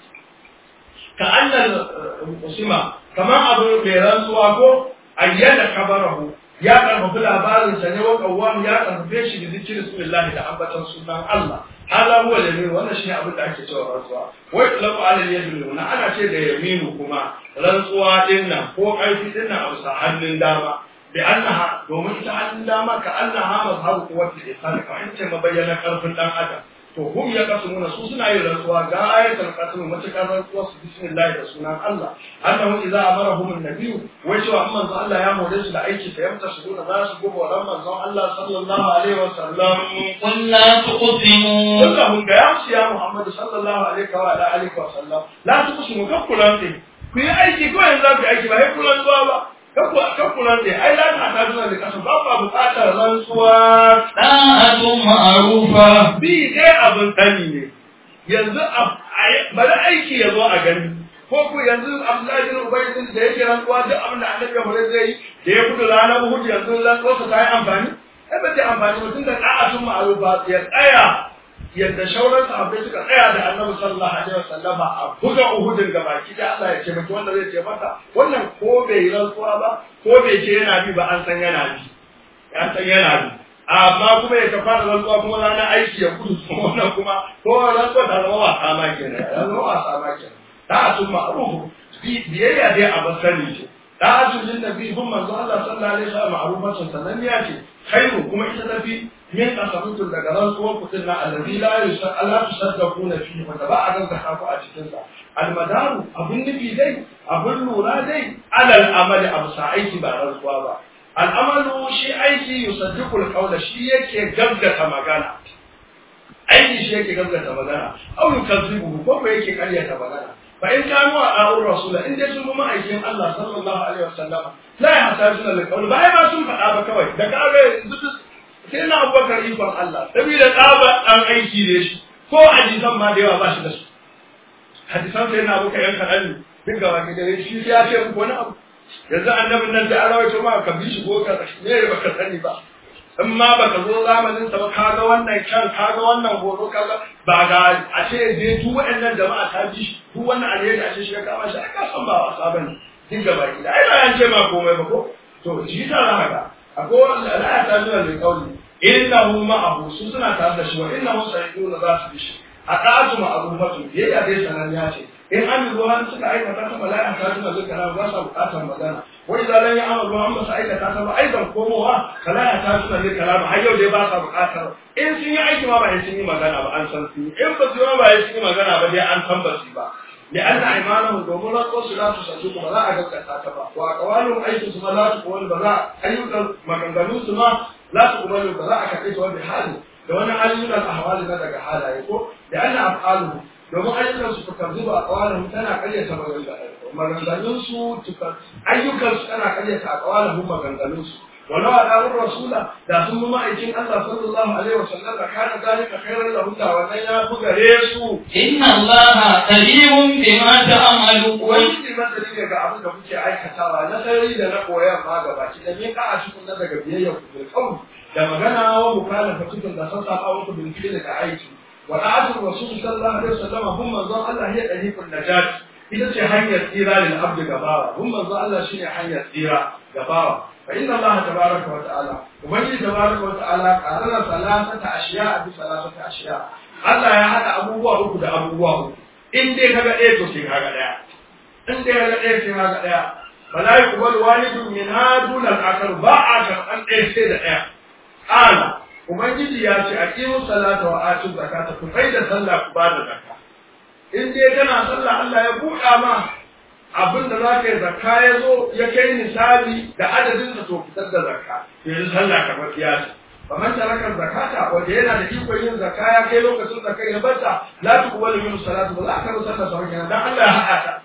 ka annal usima kamar abu mai rantsuwa ko ayyana kabarahu ya karfafi labarin sa ne wa kawwam ya karfafe shi da zikirin bismillah da ambatan sunan Allah hada huwa yamin wannan shine abin da ake cewa rantsuwa wai talabu alal yamin na ana ce da yaminu kuma rantsuwa din nan ko karfi din nan a bisa hannun dama bi annaha domin ta hannun dama ka annaha mazhabu quwwati ihsan ka in ce mabayyana karfin dan adam to hum ya kasumuna su suna yin rantsuwa ga ayatul qasm matakar rantsuwa su bismillah da sunan Allah annahu idza amarahum an-nabiy wai cewa amma manzo Allah ya hore su da aiki sai yamta su da za su gobe wa manzo Allah sallallahu alaihi wa sallam قل لا تقسموا kullahum ga ya musu ya Muhammad sallallahu alaihi wa ala alihi wa sallam la tuqsimu kakkulan din ku yi aiki ko yanzu ku yi aiki ba sai kulan zuwa ba kakku kakkulan din ai la ta ta da kasu ba ba bukatar rantsuwa طاعة معروفة bi dai abin sani ne yanzu bari aiki ya zo a gani ko ku yanzu Abdullahi bin Ubay din da yake rantsuwa duk abin da Annabi ya zai yi da ya gudu ranar Uhud yanzu rantsuwarsa ta yi amfani ai ba ta amfani ba tunda da'atun ma'rufa ya tsaya yadda shauran sahabbai suka tsaya da Annabi sallallahu alaihi wasallam a buga Uhudin ga baki da Allah ya ce maki wanda zai ce maka wannan ko bai yi rantsuwa ba ko bai ce yana bi ba an san yana bi ya san yana bi amma kuma ya tafa da rantsuwa kuma ranar aiki ya gudu wannan kuma ko rantsuwa ta zama wasa ma kenan ya zama wasa ma kenan da'atun ma'rufu biyayya dai a basani ce da'atun lin nabi hun manzo Allah sallallahu alaihi wasallam ma'rufatun sananniya ce khairu kuma ita tafi min qasamitun daga rantsuwar kudin na allazi la yusal ala tusaddaquna fihi wanda ba a gaskata ku a cikin sa almadaru abun nufi dai abun lura dai alal amali abu sa aiki ba rantsuwa ba al'amalu shi aiki yusaddiqu al shi yake gaggata magana aiki shi yake gaggata magana aw yukazzibu ko ko yake karyata magana fa in kanu a da'ur rasula in dai sun kuma aikin Allah sallallahu alaihi wasallam la yahtajuna lil qawl ba ai ba sun faɗa ba kawai da kaga yanzu sai na Abubakar ikon Allah saboda tsaba dan aiki ne shi ko hadisan ma da yawa ba shi da su hadisan sai na Abubakar yan kadan ne duk gaba ki da shi ya ce muku wani abu yanzu annabin nan da arawaito ma ka bi shi ko ka ne baka sani ba in ma baka zo zamanin sa ba ka ga wannan kyan ka ga wannan horo ka ga ba ga a ce je duk waɗannan jama'a ta bi shi duk wannan alheri a ce shi ya kama shi aka san ba wasa bane duk gaba ki ai ba yan ce ma komai ba ko to shi ta za ka akwai wanda la ta nuna da kauli innahu ma'ahu su suna tare da shi wa innahu sayyiduna za su bi shi a ɗatu ma'arufatu biyayya dai sananniya ce in an yi ruwan suka aikata ta mala'ika ta tuna zuka na ba sa buƙatar magana wa idan lan ya amalu an ba su aikata ta ba aidan komowa mala'ika ta tuna zuka na har yau dai ba sa buƙatar in sun yi aiki ma ba sun yi magana ba an san sun yi in ba su yi ba sun yi magana ba dai an san ba su ba لأن أيمانهم دومنا قوس لا تصدق ولا أجل كتاتبا وأقوالهم أي تسمى لا تقبل بلا أيضا مكانغانو سما لا تقبل بلا أكتئت وبحاله لو أن أيضا الأحوال ندق حالا يقول لأن أفعالهم domin ayyukansu tukar zuba a kawalin tana karyata maganganunsu ayyukansu tana karyata a kawalin maganganunsu ولو أدعوا الرسول da sun bi ma'aikin Allah sallallahu alaihi wasallam da kana zalika khairan lahum da wannan ya fi gare su inna Allah qadirun bima ta'malu wani masali ne ga abin da kuke aikatawa na sarari da na koyar ma gaba ki da me ka a cikin na daga biyayya ku bil qawl da magana wa mukalafa cikin da sassa ba ku bil fi'li da aiki wa da'atul rasul sallallahu alaihi wasallam hum manzon Allah ya dariqun najat ita ce hanyar tsira lil abd gabawa hum manzon Allah shine hanyar tsira gabawa فإن الله تبارك وتعالى وبني تبارك وتعالى قرر ثلاثة أشياء بثلاثة أشياء Allah ya haɗa abubuwa uku da abubuwa uku in dai kaga ɗaya to sai kaga ɗaya in dai kaga ɗaya sai kaga ɗaya fala yuqbalu walidun min hadun al-akhar ba a karɓan ɗaya sai da ɗaya qala ubangiji ya ce aqimu salata wa atu zakata ku kai da sallah ku ba da zakka in dai kana sallah Allah ya buɗa ma abin da za ka yi zakka ya zo ya kai misali da adadin da to fitar da zakka yanzu sallah ka bar kiyasi faman taraka zakata wanda yana da ikon yin zakka ya kai lokacin zakka ya bata la tuqbalu min salatu ba za ka rusa ta sauke dan Allah ya haɗa ta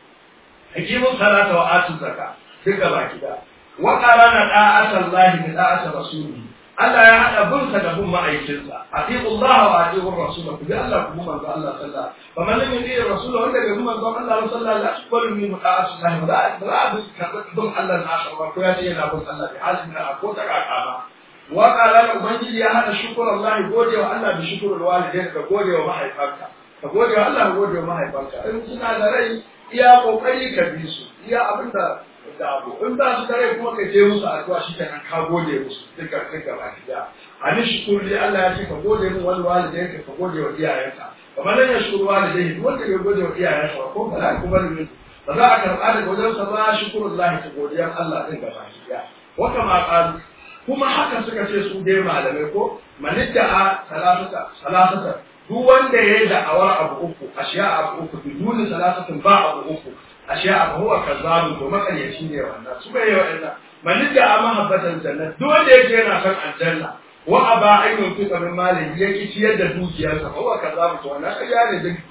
hakimu salata wa atu zakka duka baki da wa qarana da'ata Allah bi da'ati rasulihi Allah ya haɗa bin sa da bin ma'aikinsa atiqu Allah wa atiqu rasul ku bi Allah ku bi manzo Allah sallallahu fa man lam yuti rasul wanda bai bi manzo Allah sallallahu la tuqbalu min ta'ati Allah ba za a bi bin Allah na akhar ko ya ce yana bin Allah bi halin na ko ta kaka ba wa qala ubangiji ya haɗa shukr Allah gode wa Allah bi shukr walidain ka gode wa mahaifanka ka gode wa Allah gode wa mahaifanka in suna da rai iya kokari ka bi su iya abinda da abu in ba su kare kuma ka je musu addu'a shi kenan ka gode musu duka duka ba ki da ani shukuru dai Allah ya ce ka gode mu wani walidai ka ka gode wa iyayenka kamar nan ya shukuru walidai duk wanda ya gode wa iyayensa ko ba za ku bari ne ba za a karɓa daga wajen sa ba shukurullahi ta godiyar Allah din gaba ki da wata ma qalu kuma haka suka ce su dai malamai ko manidda a salatata salatata duk wanda ya yi da'awar abu uku ashiya abu uku biduni salasatin ba abu uku ashiya abu huwa kazzabu to makaryaci ne wannan su bai yi wa'annan man da ama habbatan janna duk wanda yake yana son aljanna wa aba ayyun fi qabrin malin ya ki ciyar da dukiyarsa ko wa kaza mu wannan ƙarya ne duk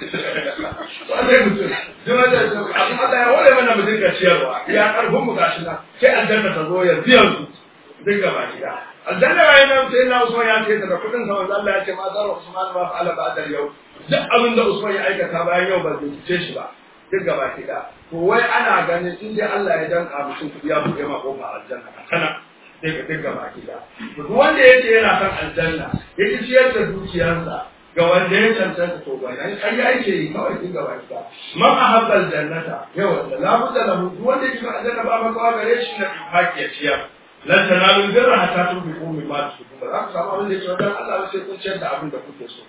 wannan mutum duk wanda abin Allah ya wale mana mu dinga ciyarwa ya karfin mu gashi nan sai aljanna ta zo ya biyan su duk gaba gida aljanna ya nan sai na Usman ya ce daga kudin sa manzo Allah ya ce ma zar Usman ma fa'ala ba'da yau duk abin da Usman ya aikata bayan yau ba zai ce shi ba duk gaba gida to wai ana ganin in dai Allah ya danka mutum kudi ya buɗe ma kofar aljanna kana sai ka dinga baki da duk wanda yake yana kan aljanna yake ciyar da dukiyarsa ga wanda ya cancanta to ba nan kai yake yi kawai dinga baki da man ahabba aljannata yawa da la budda lahu duk wanda yake aljanna ba maka gare shi na infaki ya ciyar lan tanalu birra hatta tunfiqu mimma tuhibbun ba za ku samu abin da yake wajen Allah sai kun ciyar da abin da kuke so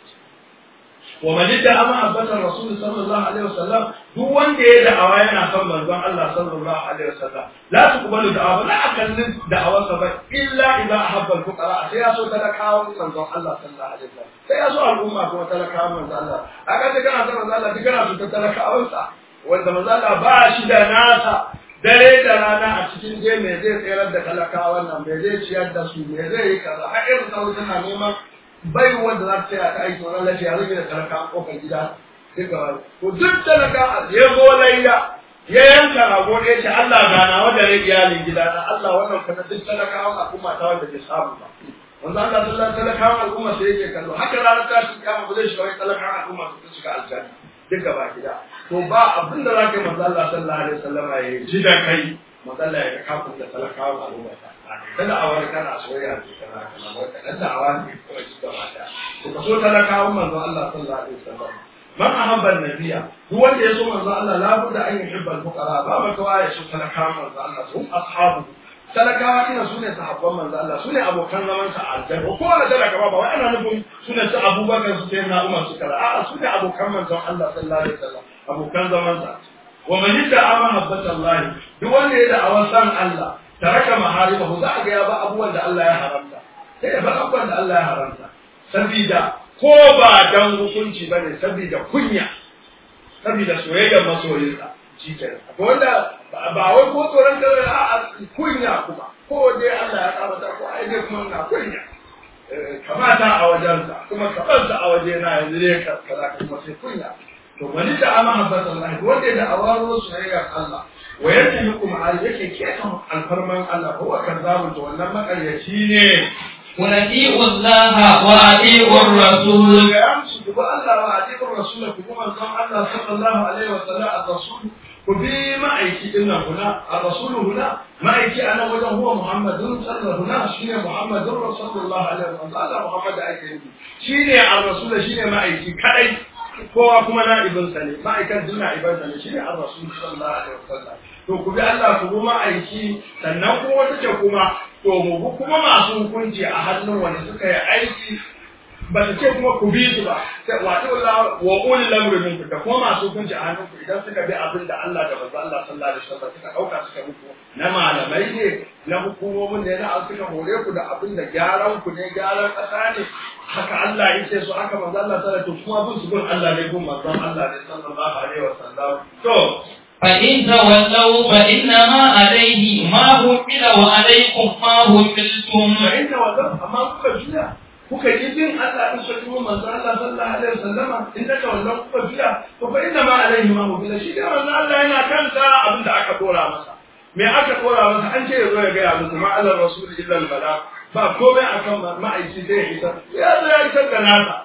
ومن ادعى محبة الرسول صلى الله عليه وسلم duk wanda ya da'awa yana son manzon Allah sallallahu alaihi wasallam la tuqbalu da'awa la akallin da'awarsa ba illa idza ahabba al-fuqara sai ya so talakawan manzon Allah sallallahu alaihi wasallam sai ya so al'umma kuma talakawan manzon Allah aka ce kana son manzon Allah duk kana so talakawansa wanda manzon Allah ba shi da nasa dare da rana a cikin je me zai tsayar da talakawan nan me zai ciyar da su me zai yi kaza har irin sauran tana neman bai wanda za ta tsaya ta aiki wannan lafiya rage da talaka a kofar gida sai ga ko duk talaka ya zo layya ya yanka rago ɗaya ce Allah gana wanda rai iyalin gida na Allah wannan kana duk talakawan al'umma ta wanda bai samu ba wanda Allah sallallahu alaihi talakawan al'umma sai yake kallo haka ranar tashi kiyama ba zai shiga wai talakawan al'umma su shiga aljanna duka ba gida to ba abin da za ka yi manzo Allah sallallahu alaihi wasallam ya ji da kai manzo Allah ya kafin da talakawan al'umma ta kada a wani kana soyayya da kana kana wata dan da awani kawai su gaba da to ka so talakawan manzo Allah sallallahu alaihi wasallam man ahabba an-nabiyya duk wanda ya so manzo Allah la budda an yuhibba al-fuqara ba ba kawai ya so talakawan manzo Allah su ashabu talakawa ina sune sahabban manzo Allah sune abokan zaman sa aljanna ko wala talaka ba wai ana nufin sune su Abubakar su sayyidina Umar su kala a'a sune abokan manzo Allah sallallahu alaihi wasallam abokan zaman sa wa man yadda mahabbata Allah duk wanda ya da'awa san Allah taraka maharimahu za a ga ya ba abubuwan da Allah ya haramta sai ya bar abubuwan da Allah ya haramta sabida ko ba dan hukunci bane sabida kunya sabida soyayyar masoyinsa shi ke akwai wanda ba wai ko tsoron kare a kunya kuma ko dai Allah ya karata ko ai dai kuma na kunya kamata a wajensa kuma kabansa a wajena yanzu dai kaza kuma sai kunya to wani da ama habbata Allah wanda da awaro soyayyar Allah wa yadda hukum al yake keta alfarman Allah ko wa kazzabu to wannan makaryaci ne قل أطيعوا الله وأطيعوا الرسول ga yamsu ku ba Allah wa atiqur rasul ku kuma san Allah sallallahu alaihi wa sallam ar-rasul ku bi ma'aiki din nan huna ar-rasul huna ma'aiki ana wajen huwa Muhammadun sallallahu huna shine Muhammadun sallallahu alaihi wa sallam Allah Muhammad ake yi shine ar-rasul shine ma'aiki kadai kowa kuma na'ibinsa ne ma'aikan duk na'ibansa ne shine ar-rasul sallallahu alaihi wa sallam to ku bi Allah ku bi ma'aiki sannan kuma wata ce kuma to mu bi kuma masu hukunci a hannun wanda suka yi aiki ba ta ce kuma ku bi su ba sai wa Allah wa ulil lamri minkum da kuma masu hukunci a hannun ku idan suka bi abin da Allah da manzo Allah sallallahu alaihi wasallam suka dauka suka muku na malamai ne na hukumomin ne na suka hore ku da abin da gyaran ku ne gyaran kasa ne haka Allah ya ce su haka manzo Allah sallallahu alaihi wasallam kuma bin su bin Allah ne bin manzo Allah ne sallallahu alaihi wasallam to فإن تولوا فإنما عليه ما حمل وعليكم ما حملتم fahimta wannan amma kuka juya kuka yi bin Allah din sai kuma manzo Allah sallallahu alaihi wasallam in da wannan kuka juya to fa inna ma alaihi ma hu shi da manzo Allah yana kanta abin da aka dora masa me aka dora masa an ce yazo ya ga musu ma Allah rasul illa al bala ba komai akan ma'aiki sai ya isa ya zo ya isar da nasa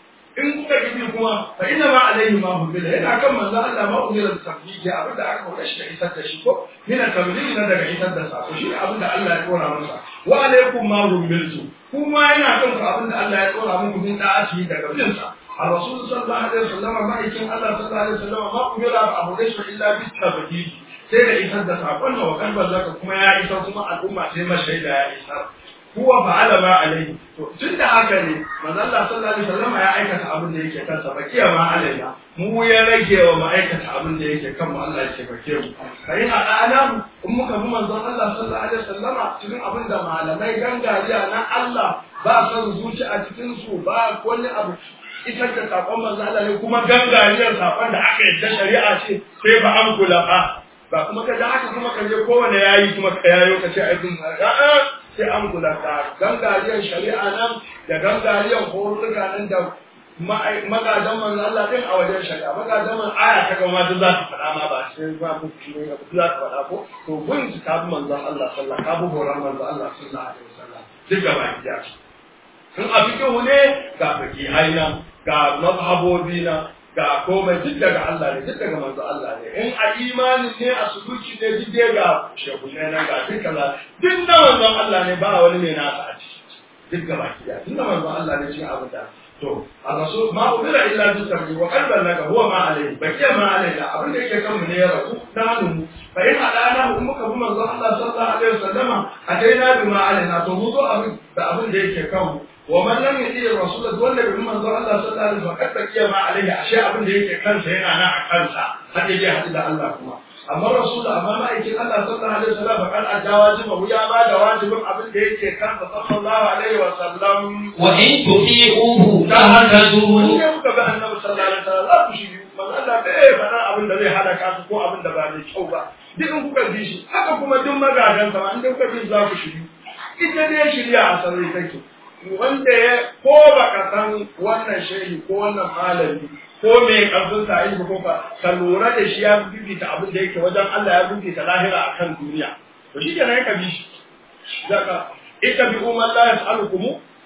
in kuka gibi kuma fa inna ma alaihi ma hu yana kan manzo Allah ma umira da tafsiri abin da aka hore shi da isar da shi ko mina tamrin na daga isar da sako shi abin da Allah ya dora masa wa alaikum ma humiltu kuma yana kan ku abin da Allah ya dora muku min da'ati daga bin sa a rasul sallallahu alaihi wasallam ma'aikin Allah sallallahu alaihi wasallam ma umira ba abu da shi illa bi tabdil sai da isar da sakon da wakan zaka kuma ya isar kuma al'umma sai mashaida ya isar huwa fa'ala ma alaihi to tun da haka ne manzo Allah sallallahu alaihi wasallam ya aikata abin da yake kansa bakiya ma alaina mu ya rage wa ma'aikata abin da yake kan mu Allah ya bake mu kai a dana in muka bi manzo Allah sallallahu alaihi wasallam cikin abin da malamai gangariya na Allah ba son zuci a cikin su ba wani abu isar da sakon manzo Allah ne kuma gangariyar sakon da aka yadda shari'a ce sai ba an kula ba ba kuma ka da haka kuma ka je kowane yayi kuma ka yayo ka ce ai dun a'a sai an kula ka gangariyar shari'a nan da gangariyar horuka nan da magadan manzo Allah din a wajen shari'a magadan man aya ta gama duk za ta faɗa ma ba sai ba ku ne ga za ta faɗa ko to gun ta bi manzo Allah sallallahu alaihi wasallam ka bi horon manzo Allah sallallahu alaihi wasallam duk gaba ki in a fikihu ne ga fakihai nan ga mazhabobi na ga komai duk daga Allah ne duk daga manzo Allah ne in a imani ne a suluki ne duk dai ga shehunai nan ga duk kaza duk na manzo Allah ne ba wani mai nasa a ciki duk gaba ki da tun da manzo Allah ne shi abin da to a rasul ma ubira illa bi sabri wa qalban laka huwa ma alayhi bakiya ma alayna abin da yake kan mu ne ya rasu na hannu fa in hadana mu muka bi manzo Allah sallallahu alaihi wasallama adaina bi ma alayna to mu zo abin da abin da yake kan mu ومن لم يطيع الرسول ولا بمن ذو الله صلى الله عليه وسلم فقد بقي ما عليه اشياء abin da yake kansa yana nan a kansa har yaje hadu da Allah kuma amma rasul amma ma'aikin Allah sallallahu alaihi wasallam faqad adda wajiba ya ba da wajibin abin da yake kansa sallallahu alaihi wasallam wa in tuti'uhu tahtadu in kuka ga annabi sallallahu alaihi wasallam za ku shiri manzo Allah bai faɗa abin da zai halaka ku ko abin da ba mai kyau ba duk in kuka bi shi haka kuma duk magadan sa in kuka bi za ku shiri ita dai shirya a sarri take wanda ya ko baka san wannan shehi ko wannan malami ko me karfin sa ilmi ko ka ka lura da shi ya bibita abin da yake wajen Allah ya bibita lahira akan duniya to shi kenan ka bi shi zaka ita bi umman la yas'alukum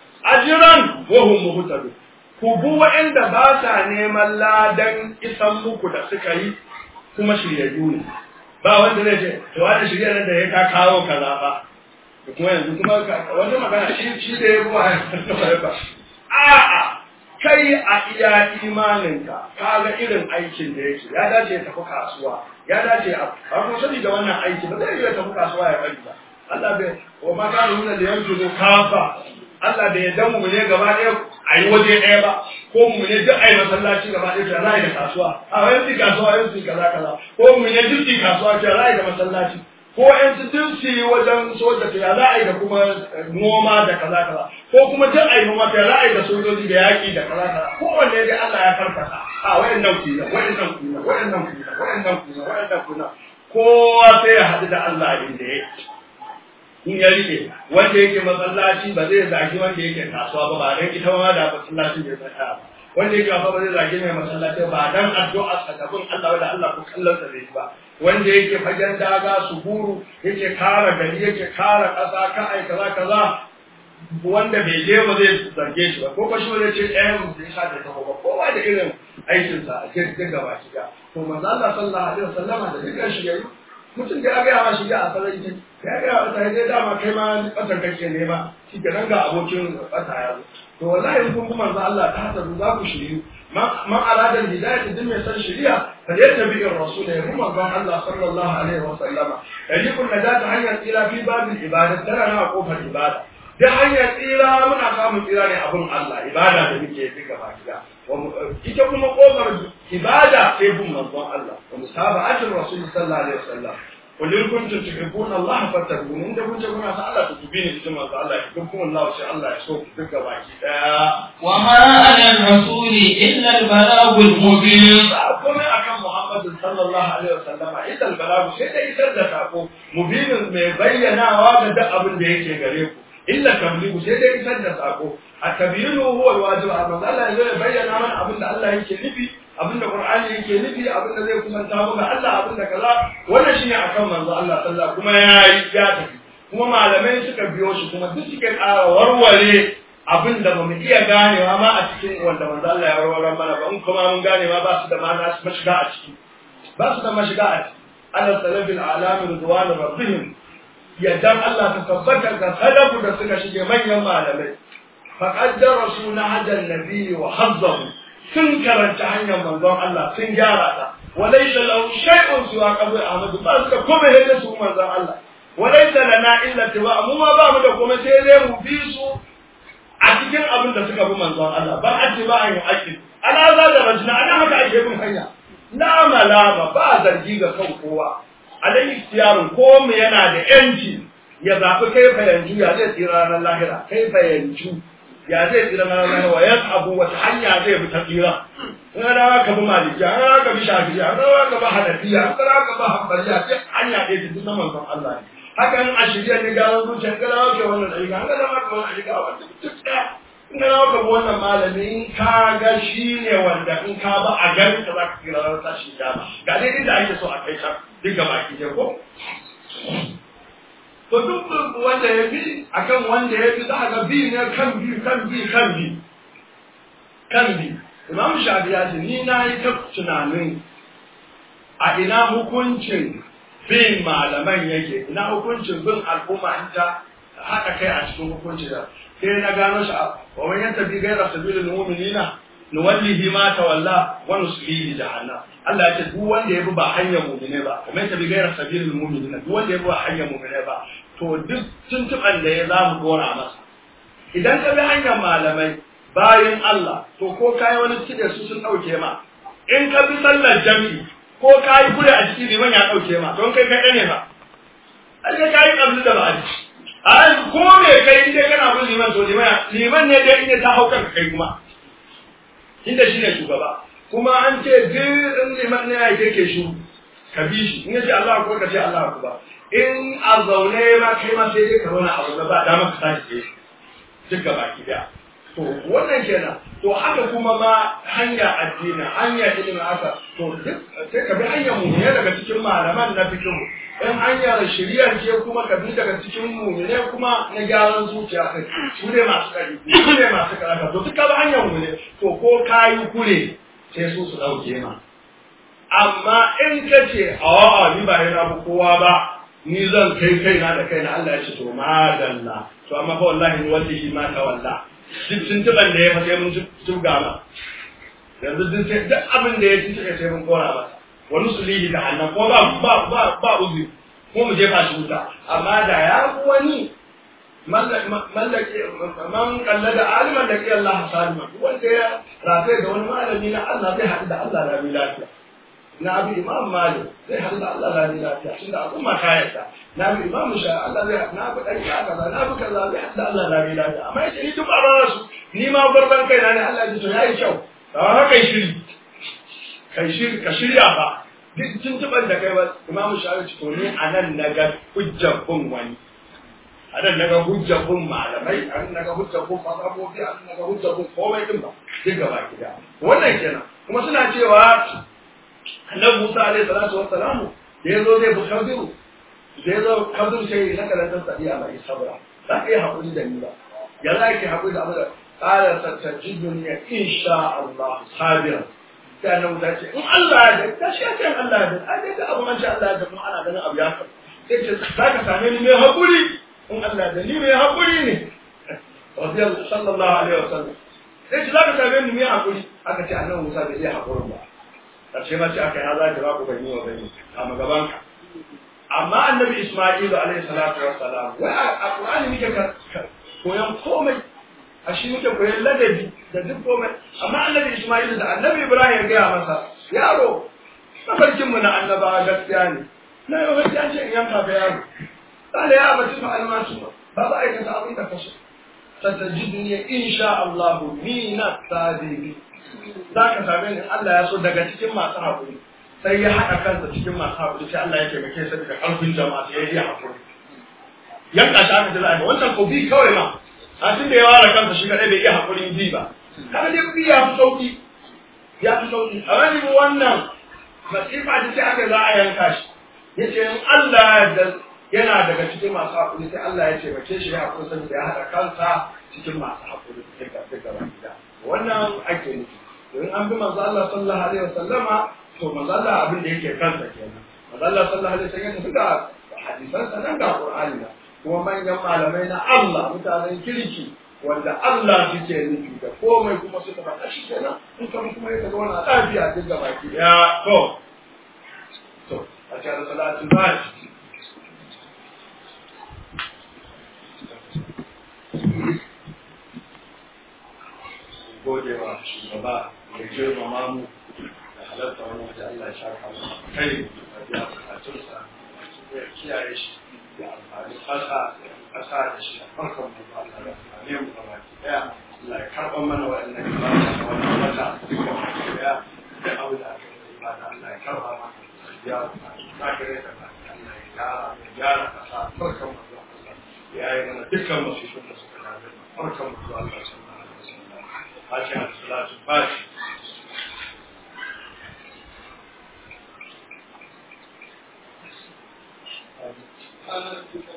ajran wa hum muhtadun ku bu wa'anda ba sa neman ladan isan muku da suka yi kuma shiryayyu ne ba wanda zai ce to wani shirya nan da ya ka kawo kaza ba kuma yanzu kuma wani magana shi shi da ya ruwa ya ba a'a kai a iya imaninka ka ga irin aikin da yake ya dace ya tafi kasuwa ya dace a kuma sani da wannan aiki ba zai iya tafi kasuwa ya bari ba Allah bai wa ma kana nuna da yanzu ko kafa Allah bai yadda mu ne gaba ɗaya a yi waje ɗaya ba ko mu ne duk a yi masallaci gaba ɗaya ta za da kasuwa a wani kasuwa yanzu kaza kaza ko mu ne duk kasuwa ta za da masallaci ko ‘yan su duk su yi wajen soja ta za a yi da kuma noma da kaza kaza ko kuma duk a yi noma ta za a yi da sojoji da yaƙi da kaza kaza kowanne dai Allah ya karkata a wayan nan kuna wayan nan kuna wayan nan kuna wayan nan kuna wayan nan kuna kowa sai ya haɗu da Allah abin da ya in ya rike wanda yake masallaci ba zai zagi wanda yake kasuwa ba ba dan ita ma da masallacin bai tsaya ba wanda yake kasuwa ba zai zagi mai masallaci ba dan addu'a sakabin Allah wanda Allah ko kallon sa zai ba wanda yake fagen daga su huru yake kara gari yake kara ƙasa ka ai kaza kaza wanda bai je ba zai zarge shi ba ko ba shi wanda ce ɗayan mu zai sa da taho ba kowa da irin aikin sa a cikin gaba shi ga to manzo Allah sallallahu alaihi wasallama da dukkan shi yayi mutum da ya ga ma shi ga a sarai ce ya ga wa sai dai dama kai ma batar kake ne ma shi ke nan ga abokin bata ya zo to wallahi kun kuma manzo Allah ta hasa za ku shiri man arada hidayah din mai san shiriya فليتبع الرسول يقوم الله الله صلى الله عليه وسلم يجب النجاة hanyar tsira في باب العبادة tana na kofar ibada da hanyar tsira muna samun tsira ne abun Allah ibada da muke yi gaba gida ita kuma kofar ibada sai bin manzon Allah wa musaba'atul rasul sallallahu alaihi wasallam قل إن كنتم تحبون الله فاتقون إن كنتم كنا الله تتبين كما الله يحبكم الله شاء الله يسوق تلك باكي وما على الرسول إلا البلاغ المبين komai akan Muhammadu sallallahu alaihi wasallam idan balagu sai da isar da sako mubinin mai bayyanawa ga duk abin da yake gare ku illa tabligu sai da isar da sako a tabyinu huwa alwajib amma Allah ya bayyana mana abin da Allah yake nufi abin da Qur'ani yake nufi abin da zai kusanta mu ga Allah abin da kaza wannan shine akan manzo Allah sallallahu kuma ya yi ya tafi kuma malamai suka biyo shi kuma duk suke ƙara warware abin da bamu iya ganewa ma a cikin wanda manzo Allah ya warware mana ba in kuma mun gane ma ba su da ma'ana su mashiga a ciki ba su da mashiga a ciki ala salabil alam ridwan rabbihim yaddan Allah ta tabbata ga sadaku da suka shige manyan malamai faqad darasu nahjan nabiyyi wa hazzahu sun karanta hanyar manzon Allah sun gyara ta walaysa lahu shay'un siwa qabr ahmad ba su da komai da su manzon Allah walaysa lana illa tiba mu ma ba mu da komai sai dai mu bi su a cikin abin da suka bi manzon Allah ba a ce ba a yi haƙƙi ana za da rajina ana haka ake bin hanya la malama ba zargi ga kan kowa alai ikhtiyarin ko mu yana da yanci ya zafi kai fa yanzu ya zai tsira ranar lahira kai fa yanzu ya zai tsira na ranar wa ya abu wata hanya zai bi ta tsira in ga dawa ka bi maliki an ga ka bi shafi'i an ga ka bi hanafiya an ga ka bi hanbaliya sai hanya ɗaya ta duk manzon Allah ne haka in a shirya ne gano zuciya in ga dawa ke wannan ɗari an ga dawa ka wannan ɗari wanda duk ɗaya in ga dawa ka bi wannan malami in ka ga shi ne wanda in ka ba a garin ka za ka tsira ranar tashi dama ga dai inda ake so a kai can duk gaba ki ko to duk wanda ya bi akan wanda ya bi za ga bi ne kan bi kan bi kan bi kan bi imam shafi ya ce ni na yi ta tunanin a ina hukuncin bin malaman yake ina hukuncin bin al'umma in ta haɗa kai a cikin hukunci da sai na gano shi a wa man yantabi ghayra sabilil mu'minina nuwallihi ma tawalla wa nuslihi jahannam Allah ya ce duk wanda ya bi ba hanyar mu'mine ba kuma ya tabi gairar sabilil mu'minina duk wanda ya bi ba hanyar mu'mine ba to duk tuntuban da ya za mu dora masa idan ka bi hanyar malamai bayan Allah to ko kai wani cide su sun dauke ma in ka bi sallar jami'i ko kai kure a ciki liman ya dauke ma don kai kai ne ba ai kai kabli da ba a ko me kai inda kana bin liman to liman liman ne dai inda ta haukar kai kuma inda shi ne shugaba kuma an ce duk liman ne ya ke shi ka bi shi in yace Allah ko ka ce Allah ko ba in a zaune ma kai ma sai dai ka zauna a zaune ba dama ka tashi ke duk gaba ki da to wannan kenan to haka kuma ma hanya addini hanya ilimin haka to duk sai ka bi hanyar mu ne daga cikin malaman na fikihu in hanyar shiriyar ce kuma ka bi daga cikin mu ne kuma na gyaran zuciya kai su ne masu kari su ne masu karaka to duka ba hanyar mu ne to ko kayi kure sai su su dauke ma amma in ka ce a'a ni ba yana bu kowa ba ni zan kai kaina da kaina Allah ya ce to madalla to amma fa wallahi ni wallahi ma ta walla duk tuntuban da ya fa sai mun tuga ma yanzu duk duk abin da ya tuntuɓe sai mun kora masa wa nusulihi da hannan ko ba ba ba ba uzi ko mu jefa shi wuta amma da ya wani mallaki man kalla da aliman da ke Allah salima wanda ya rafe da wani malami na Allah zai haɗu da Allah rami lafiya na bi imam malik zai haɗu da Allah rami lafiya tun da al'umma ta yarda na bi imam sha Allah zai haɗu na bi ɗan ya kaza na bi kaza zai haɗu da Allah rami lafiya amma yace ni duk a su ni ma gurban kai na ne Allah ya ji to yayi kyau da haka shiri kai shiri ka shirya ba duk tuntuban da kai ba imam sha ya ce to ni anan naga hujjar bin wani a nan naga hujjar bin malamai a nan naga hujjar bin mazhabobi a nan naga hujjar bin komai din ba duk gaba gida wannan kenan kuma suna cewa annabi Musa alaihi salatu wassalamu da yazo zai bi Khadiru da yazo Khadiru sai na karantar sadiya mai sabra za ka yi hakuri da ni ba ya za ki hakuri da abin qala satajiduni insha Allah sabira sai annabi Musa ce in Allah ya da ta shi ce Allah ya da ai da abu man sha Allah ya da kuma ana ganin abu ya faru sai ce za ka same ni mai hakuri in Allah da ni mai haƙuri ne radiyallahu sallallahu alaihi wasallam sai ce zaka same ni mai haƙuri aka ce annabi Musa bai iya haƙurin ba karshe ma ce aka yi haza da ku bani wa bani a magaban ka amma annabi Isma'il alaihi salatu wassalam wai a Qur'ani muke koyan komai a shi muke koyan ladabi da duk komai amma annabi Isma'il da annabi Ibrahim ya gaya masa yaro mafarkin mu na annabawa gaskiya ne na yau gaskiya ce in yanka ga yaro قال يا أبت افعل ما تؤمر بابا أيك تعظيم كفشل ستجدني إن شاء الله من الصادقين ذاك سامعني الله يسود daga cikin masu haƙuri sai ya haɗa kansa cikin masu haƙuri sai Allah ya taimake sa daga ƙarfin jama'a sai ya yi haƙuri yanka shi aka jira wannan ko bi kawai ma a tun da ya ware kansa shi kadai bai iya haƙurin bi ba kaga dai bi ya fi sauki ya fi sauki a wani wannan masifa ta sai aka za a yanka shi yace in Allah da yana daga cikin masu haƙuri sai Allah ya taimake shi ya haƙuri saboda ya haɗa kansa cikin masu haƙuri duka duka ba gida wannan ake nufi domin an bi manzo Allah sallallahu alaihi wasallama to manzo Allah abin da yake kansa kenan manzo Allah sallallahu alaihi wasallam ya tafi da hadisan sa nan ga Qur'ani da kuma manyan malamai na Allah mutanen kirki wanda Allah suke nufi da komai kuma suka faɗa shi kenan in kuma kuma ya ga wannan lafiya duk gaba ki ya to to a cikin salatin ba gode wa shugaba da girmama mu da halatta wani waje Allah ya shafa mu kai da biya bukatunsa da kiyaye shi da amfani ƙasa da ƙasa da shi a farkon mu ba da amfani mu gaba ki daya Allah ya karɓa mana waɗannan ibada da wannan wata duka ya da abu da aka yi ibada Allah ya karɓa mana ya za ka rika Allah ya gyara ya gyara kasa farkan mu zuwa Allah ya yi mana dukkan masifin da suka dame mu farkan mu zuwa Allah sallallahu alaihi wasallam Fatiha da salatu Fatiha Thank you.